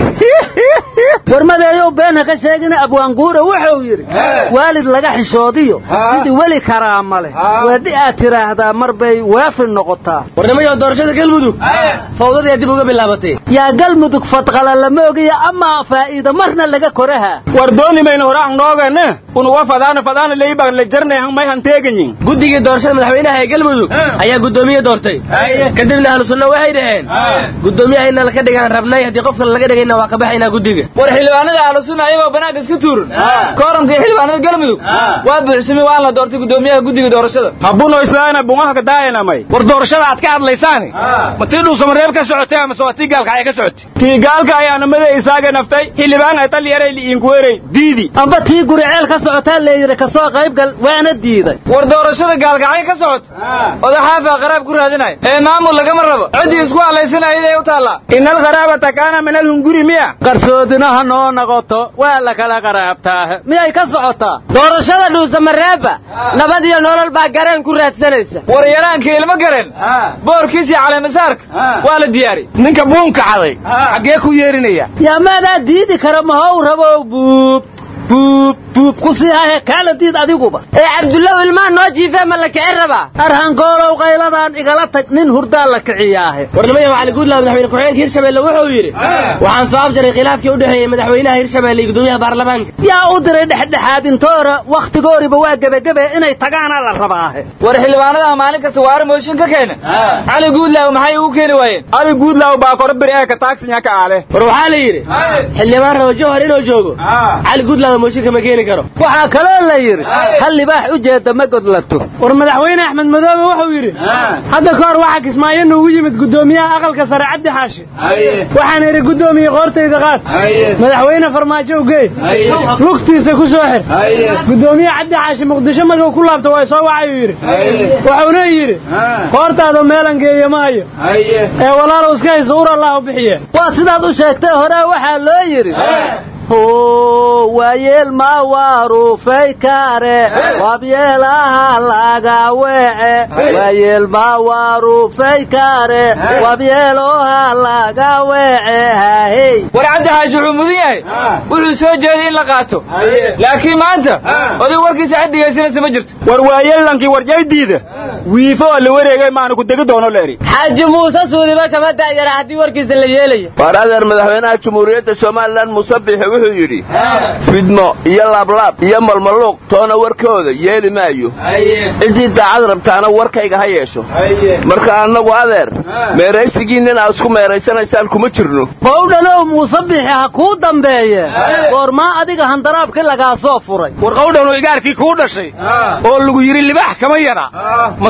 warmadeeyow beenha ka sheegina abwaanguura wuxuu yidhi waalid laga xishoodiyo sidii weli karaama leh weedhi aad tidhaahdaa mar bay waafi noqotaa warnimayo doorashada galmudug fawdadii dib uga bilaabatay yaa galmudug fadqala lama ogiya amaa faa'iida marna laga koraha war dooni mayna horaan noogane unuwa fadaana fadaana leybaan la jarnay may hanteeganyin guddigii doorashada madaxweynaha ee galmudug ayaa guddoomiye doortay kadibna ahlu sunna waxay dhaheen guddoomiyaha inna laka dhigaan rabnay haddii qof kale laga dhigayna waa ka baxaynaa guddiga war xildhibaanada ahlu sunna ayagoo banaanka iska tuuran kooramkii xildhibaanada galmudug waa buuxsamay waan la doortay guddoomiyaha guddiga doorashada habuno islaana bungaha ka daayanamay war doorashada aad ka hadlaysaani ma tii dhuusamareeb ka socotay amase waa tii gaalka ay ka socotay tii gaalka ayaana mada isaaga naftay xildhibaan ay talyaray liinkuwerey diidi amba tii guriceel ka socotaa leeyidhi ka soo qaybgal waana diiday war doorashada gaalkacay ka socota odaxaafa qaraab ku raadinaya ee maamul lagama rabo ciddii isku hadlaysanayday u taallaa ina alqaraabata kaana min alhunguri miya qarsoodinaha noo noqoto waa la kala qaraabtaahe miyay ka socotaa doorashada dhuusamareebba nabad iyo nolol baa gareen ku raadsanaysa war yaraanka ilma gareen boorkiis iyo caleemasaarka waa la diyaari ninka buunka caday xaggee ku yeerinaya yaa maadaa diidi kara mahow rabow buub buub buub ku sii hahe kaala diid adiguba ee cabdullaw ilmaan noo jiifee ma la kici rabaa arhangoolow qayladaan igala tag nin hurdaa la kiciyaahe warnimaya macali guudlaw madaxweyne ku-xigeenka hirshabelle wuxuu yidhi waxaan soo afjaray khilaafkii u dhexeeyey madaxweynaha hirshabelle iyo guddoomiyaha baarlamaanka yaa u diray dhexdhexaadintoora wakhtigooriba waa gebagebe inay tagaana la rabaahe war xildhibaanadaha maalin kasta waara mooshin ka keena cali guudlaaw maxay ugu keeni waayeen cali guudlaaw baa kora beri ee ka taagsinya ka aale war waxaa la yidhi xildhibaan rabo jawhar inuu joogo cali guudlaaw mooshinka ma keeni karo waxaa kaloo la yidhi hal libaax u jeeda ma godlato war madaxweyne axmed madoobe wuxuu yidhi hadda ka hor waxaa kismaayo noogu yimid guddoomiyaha aqalka sare cabdi xaashi waxaan idhi guddoomiye qoortayda qaad madaxweyne farmaajo ugey lugtiisa ku soo xir guddoomiye cabdi xaashi muqdisho markuu ku laabto waa soo wacayuu yidhi wuxuuna yidhi qoortaada meelan geeya ma hayo ee walaalow iska hayso ur allahu bixiye waa sidaad u sheegtay hore waxaa loo yidhi waayeel ma waarufay kare wabyeelaha laga weece waayeel ma waarufay kare wabyeeloha laga weece hahey war cabdi xaashi wuxuu mudan yahay wuxuu soo jeeday in la qaato laakiin maanta oday warkiisa cid dhegaysanaysa ma jirto war waayeellankii warjaydiida wiifo oo la wareegay maanu ku degi doono la eri xaaji muuse suudiba kama da'yara haddii warkiisa la yeelayo waar adeer madaxweynaha jumhuuriyadda somalilan musabixi wuxuu yidhi fidmo iyo laablaab iyo malmaluuq toona warkooda yeeli maayo ciddii daacad rabtaana warkayga ha yeesho marka annagu adeer meeraysigiinnin aad isku meeraysanaysaan kuma jirno qowdhanow muusabixi ha kuu dambeeye goormaa adiga handaraabkii lagaa soo furay war qowdhanu igaarkii kuu dhashay oo lagu yidhi libaax kama yara ma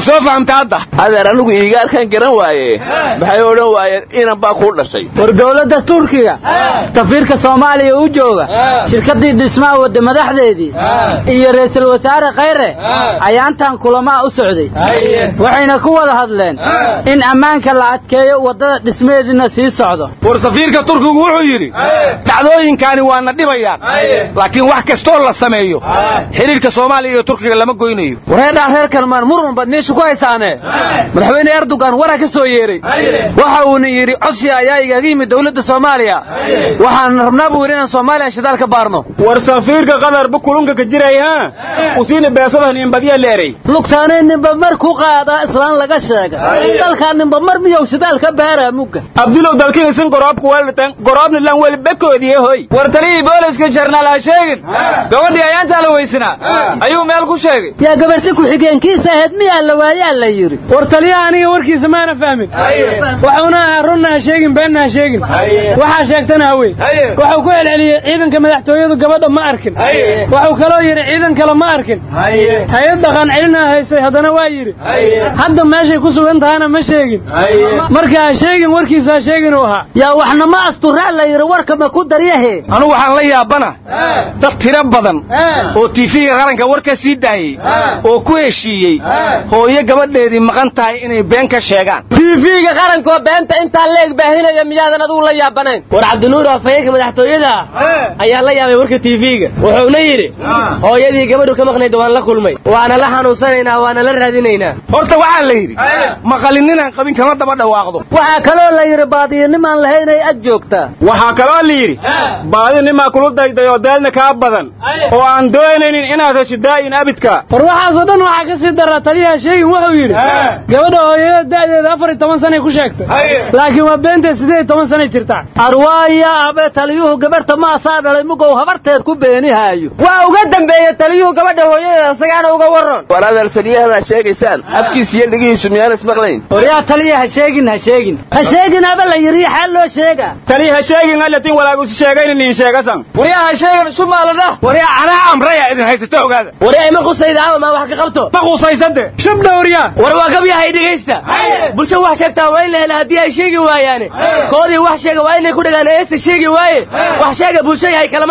soo fahamta hadda adeer anigu iigaarkan garan waaye maxay odhan waayeen inan baa kuu dhashay war dowladda turkiga safiirka soomaaliya u jooga shirkaddii dhismaha wadda madaxdeedii iyo ra'iisul wasaare khayre ayaantan kulamaa u socday waxayna ku wada hadleen in ammaanka la adkeeyo waddada dhismaheediina sii socdo war safiirka turkigu wuxuu yidhi dhacdooyinkaani waana dhibayaan laakiin wax kastoo la sameeyo xidhiirka soomaaliya iyo turkiga lama goynayo wareedhaa reer kalmaan murun baad meesha ku haysaane madaxweyne erdogan waraa ka soo yeeray waxa uuna yidhi codsi ayaa igaga yimid dowladda soomaaliya waxaan rabnaa buu yidhi inaan soomaaliya shidaal ka baarno war safiirka qadarba kulunka ka jiray ha usiina beesadan inbadiya leeray lugtaanay ninba mar ku qaadaa islaan laga sheega dalkaa ninba mar miyow shidaal ka baaraa mugga abdulow dalkiisin goroobka weldhatan goroobna lan weli bekoodiye hoy war taliyii booliska jarnaal ha sheegin gabadhii ayaantaa la weysanaa ayuu meel ku sheegay yaa gabarti ku-xigeenkiisa ahayd miyaa la waayaa la yidhi war taliyaha aniga warkiisa maana fahmin waxuuna ahaa runna ha sheegin beenna ha sheegin waxaa sheegtana hawey waxuu ku celceliyey ciidanka madaxtooyadu gabadha ma arkin waxuu kaloo yidhi ciidan kale ma arkin hay-ad dhaqan celina haysay haddana waa yidhi hadda meeshay ku sugan tahana ma sheegin marka ha sheegin warkiisa ha sheegin uu ahaa yaa waxna ma asturaa la yidhi warka ma ku daryahe anugu waxaan la yaabana dad tiro badan oo tiifiga qaranka war ka sii daayey oo ku heshiiyey hooyo gabadheedii maqan tahay inay been ka sheegaan tiifiga qarankoo beenta intaa leeg baahinaya miyaadan adugu la yaabanayn war cabdinuur afhayeenka madaxtooyada ah ayaa la yaabay warka tiifiga wuxuuna yidhi hooyadii gabadhu ka maqnayd waan la kulmay waana la xanuunsanaynaa waana la raadinaynaa horta waxaa la yidhi maqalin ninaan qabin kama daba dhawaaqdo waxaa kaloo la yidhi baadiyanimaan lahaynay ag joogtaa waxaa kaloo la yidhi baadi nimaa kulu dayday oo daalna kaa badan oo aan doonaynin inaad hesho daa'in abidka war waxaasoo dhan waxaa ka sii daraa taliyaha sheegin wuxuu yidhi gabadha hooyada da'deeda afar iyo toban sanay ku sheegtay laakiin waa beentee siddeed iyo toban sanay jirtaa arwaaya abe taliyuhu gabarhta maasaa dhalay mugow habarteed ku beenihaayo waa uga dambeeye taliyuhu gabadha hooyadeeda isagaana uga warran war adeer taliyahana sheegaysaan afkiis iyo dhigihiisu miyaan ismaqlayn waryaa taliya ha sheegin ha sheegin ha sheegin aba la yidhi xaal loo sheega taliya ha sheegin alatin walaagusi sheegaynin in sheegasan waryaa ha sheegin shumaalada waryaa anaa amraya idin haysata ogaada waryaa ima qusayda ama maa wax ka qabto ma qusaysade shubdha waryaa war waa gabyahay dhegaysta bulsho wax sheegtaa waa in la hela haddii ay sheegi waayaane koodii wax sheega waa inay ku dhagaan eesta sheegi waaye wax sheega bulsho yahay kalama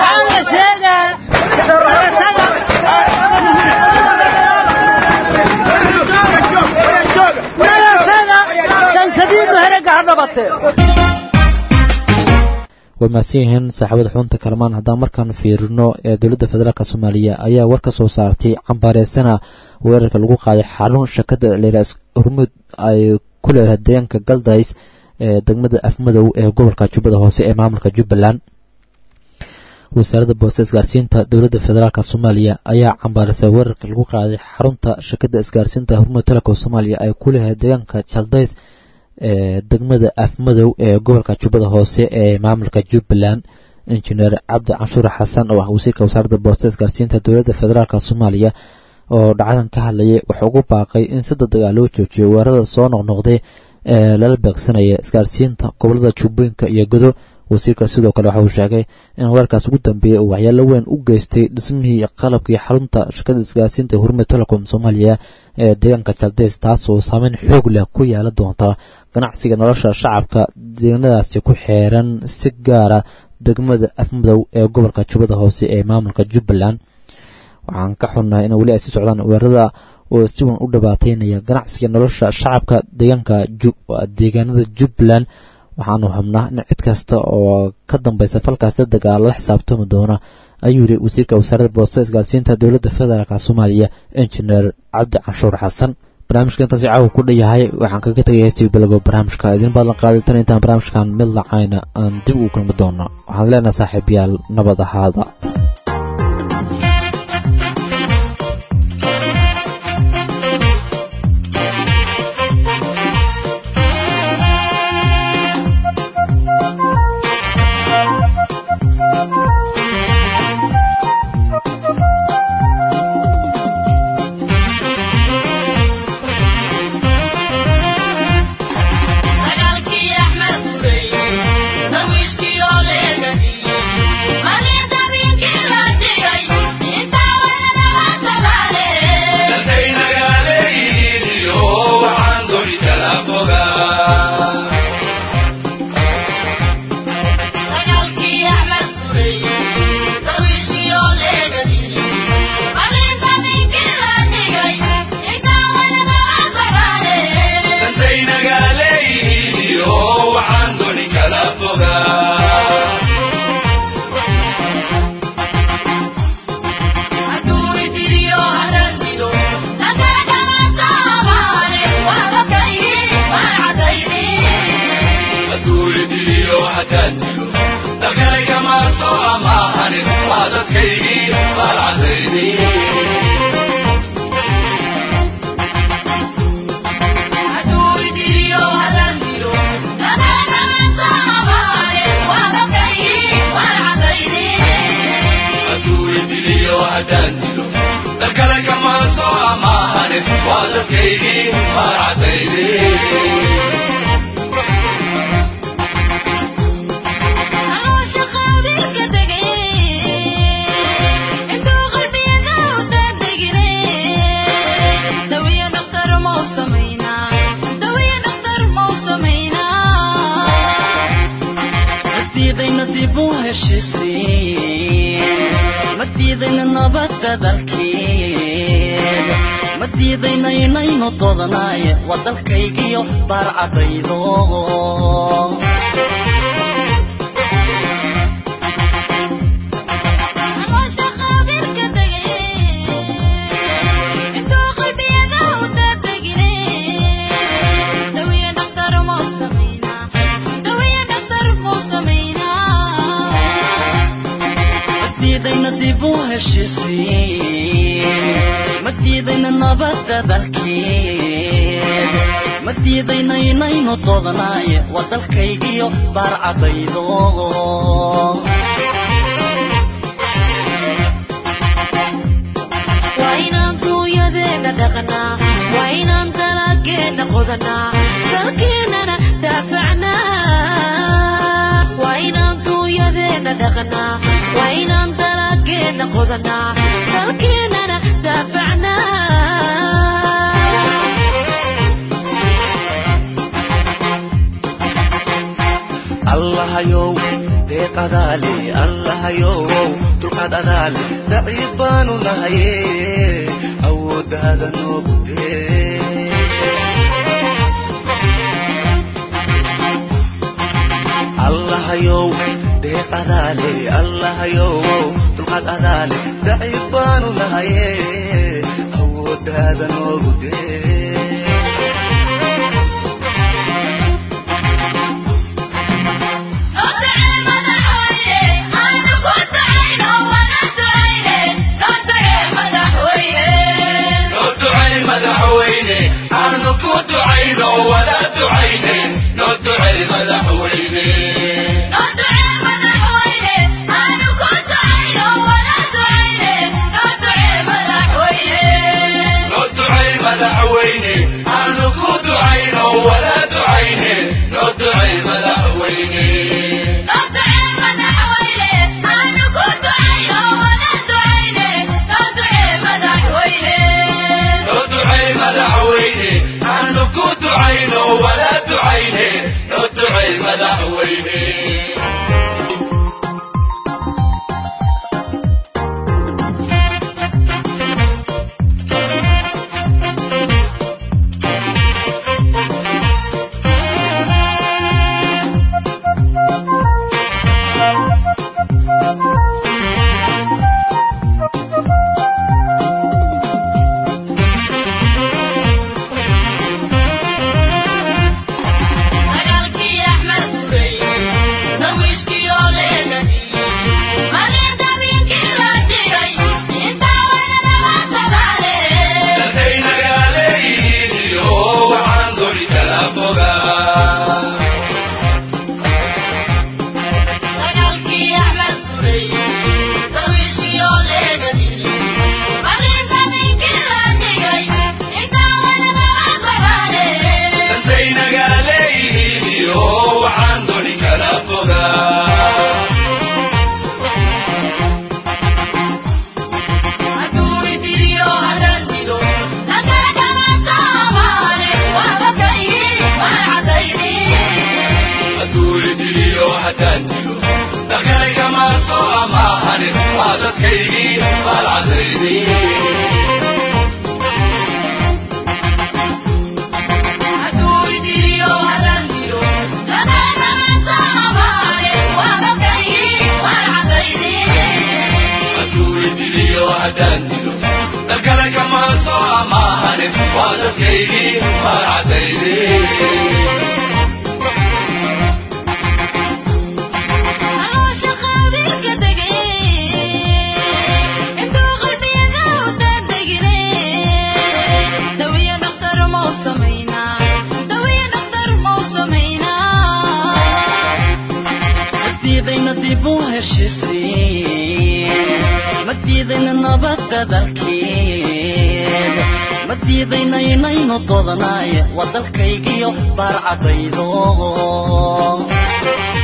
yahay way mahadsan yihiin saaxiibada xunta kalamaan haddaan markaan fiirino ee dowladda federaalk soomaaliya ayaa war ka soo saartay cambaareysana weerarka lagu qaaday xarun shakada leeraas hormud ay ku leedahay deegaanka galdays ee degmada afmadow ee gobolka jubbada hoose ee maamulka jubbaland wasaaradda boose isgaarsiinta dowladda federaalk soomaaliya ayaa cambaarisay weerarka lagu qaaday xarunta shakada isgaarsiinta hormud telekom soomaaliya ay ku leedahay deegaanka jaldays ee degmada afmadow ee gobolka jubbada hoose ee maamulka jubbaland injineer cabdi canshuur xasan oo ah wasiirka wasaaradda boosta isgaarsiinta dowladda federaalk soomaaliya oo dhacdan ka hadlayay wuxuu ugu baaqay in si degdega loo joojiyo weerarada soo noqnoqday ee lala beegsanaya isgaarsiinta gobolada jubbooyinka iyo godo wasiirka sidoo kale waxa uu sheegay in weerarkaas ugu dambeeyey uu waxyaalo weyn u geystay dhismihii qalabkii xarunta shirkada isgaarsiinta hurmud telecom soomaaliya ee deegaanka jaldeys taasoo saameyn xoog leh ku yeelan doonta ganacsiga nolosha shacabka deegaanadaasi ku xeeran si gaara degmada afmadow ee gobolka jubbada hoose ee maamulka jubbaland waxaan ka xunnahay in weli ay sii socdaan weerarada oo si wan u dhibaateynaya ganacsiga nolosha shacabka deegaanka deegaanada jubbaland waxaanu xubnaa in cid kasta oo ka dambaysa falkaas degdega lala xisaabtami doona ayuu yidhi wasiirka wasaaradda boosta isgaarsiinta dowladda federaalk soomaaliya injineer cabdi canshuur xasan barnaamijka intaasi caawa ku dhayahay waxaan kaga tegay heestii bilowga barnaamijka idin baadlan qaaday tan intaan barnaamijkan mid lacayna aan dib ugu kulmi doono waxaan leenahay saaxiibayaal nabad ahaada Darwiishkii oo leegadi, maliin dabiinkii haddaan dilo dalkale kama soo amaahanin waa dadkaygii baalcadaydii dalkale kama soo amaahanin waa dadkaygii baarcadaydii madiidayna nabadda dalkeed ma diidayna inaynu doodanaye waa dalkaygiyo baarcadaydo ma diidayna nabadda dalkeed ma diidayna inaynu doodanaye waa dalkaygiyo baarcadaydo waa inaan duunyadeena dhaqnaa waa inaan dalageenna qodanaa dalkeennana daafacnaa waa inaan duunyadeena dhaqnaa waa inaan dalageenna qodanaa dalkeennana daafacnaa allahayow deeq adaale allahayow dulqaad adaale daciif baanu nahaye awooddaada noogu dee allahayow deeq adaale allahayow dulqaad adaale daciif baanu nahaye awooddaada noogu dee dib u heshisiin ma diidayna nabadda dalkeed ma diidayna inaynu doodanaay waa dalkaygiyo baarcadaydo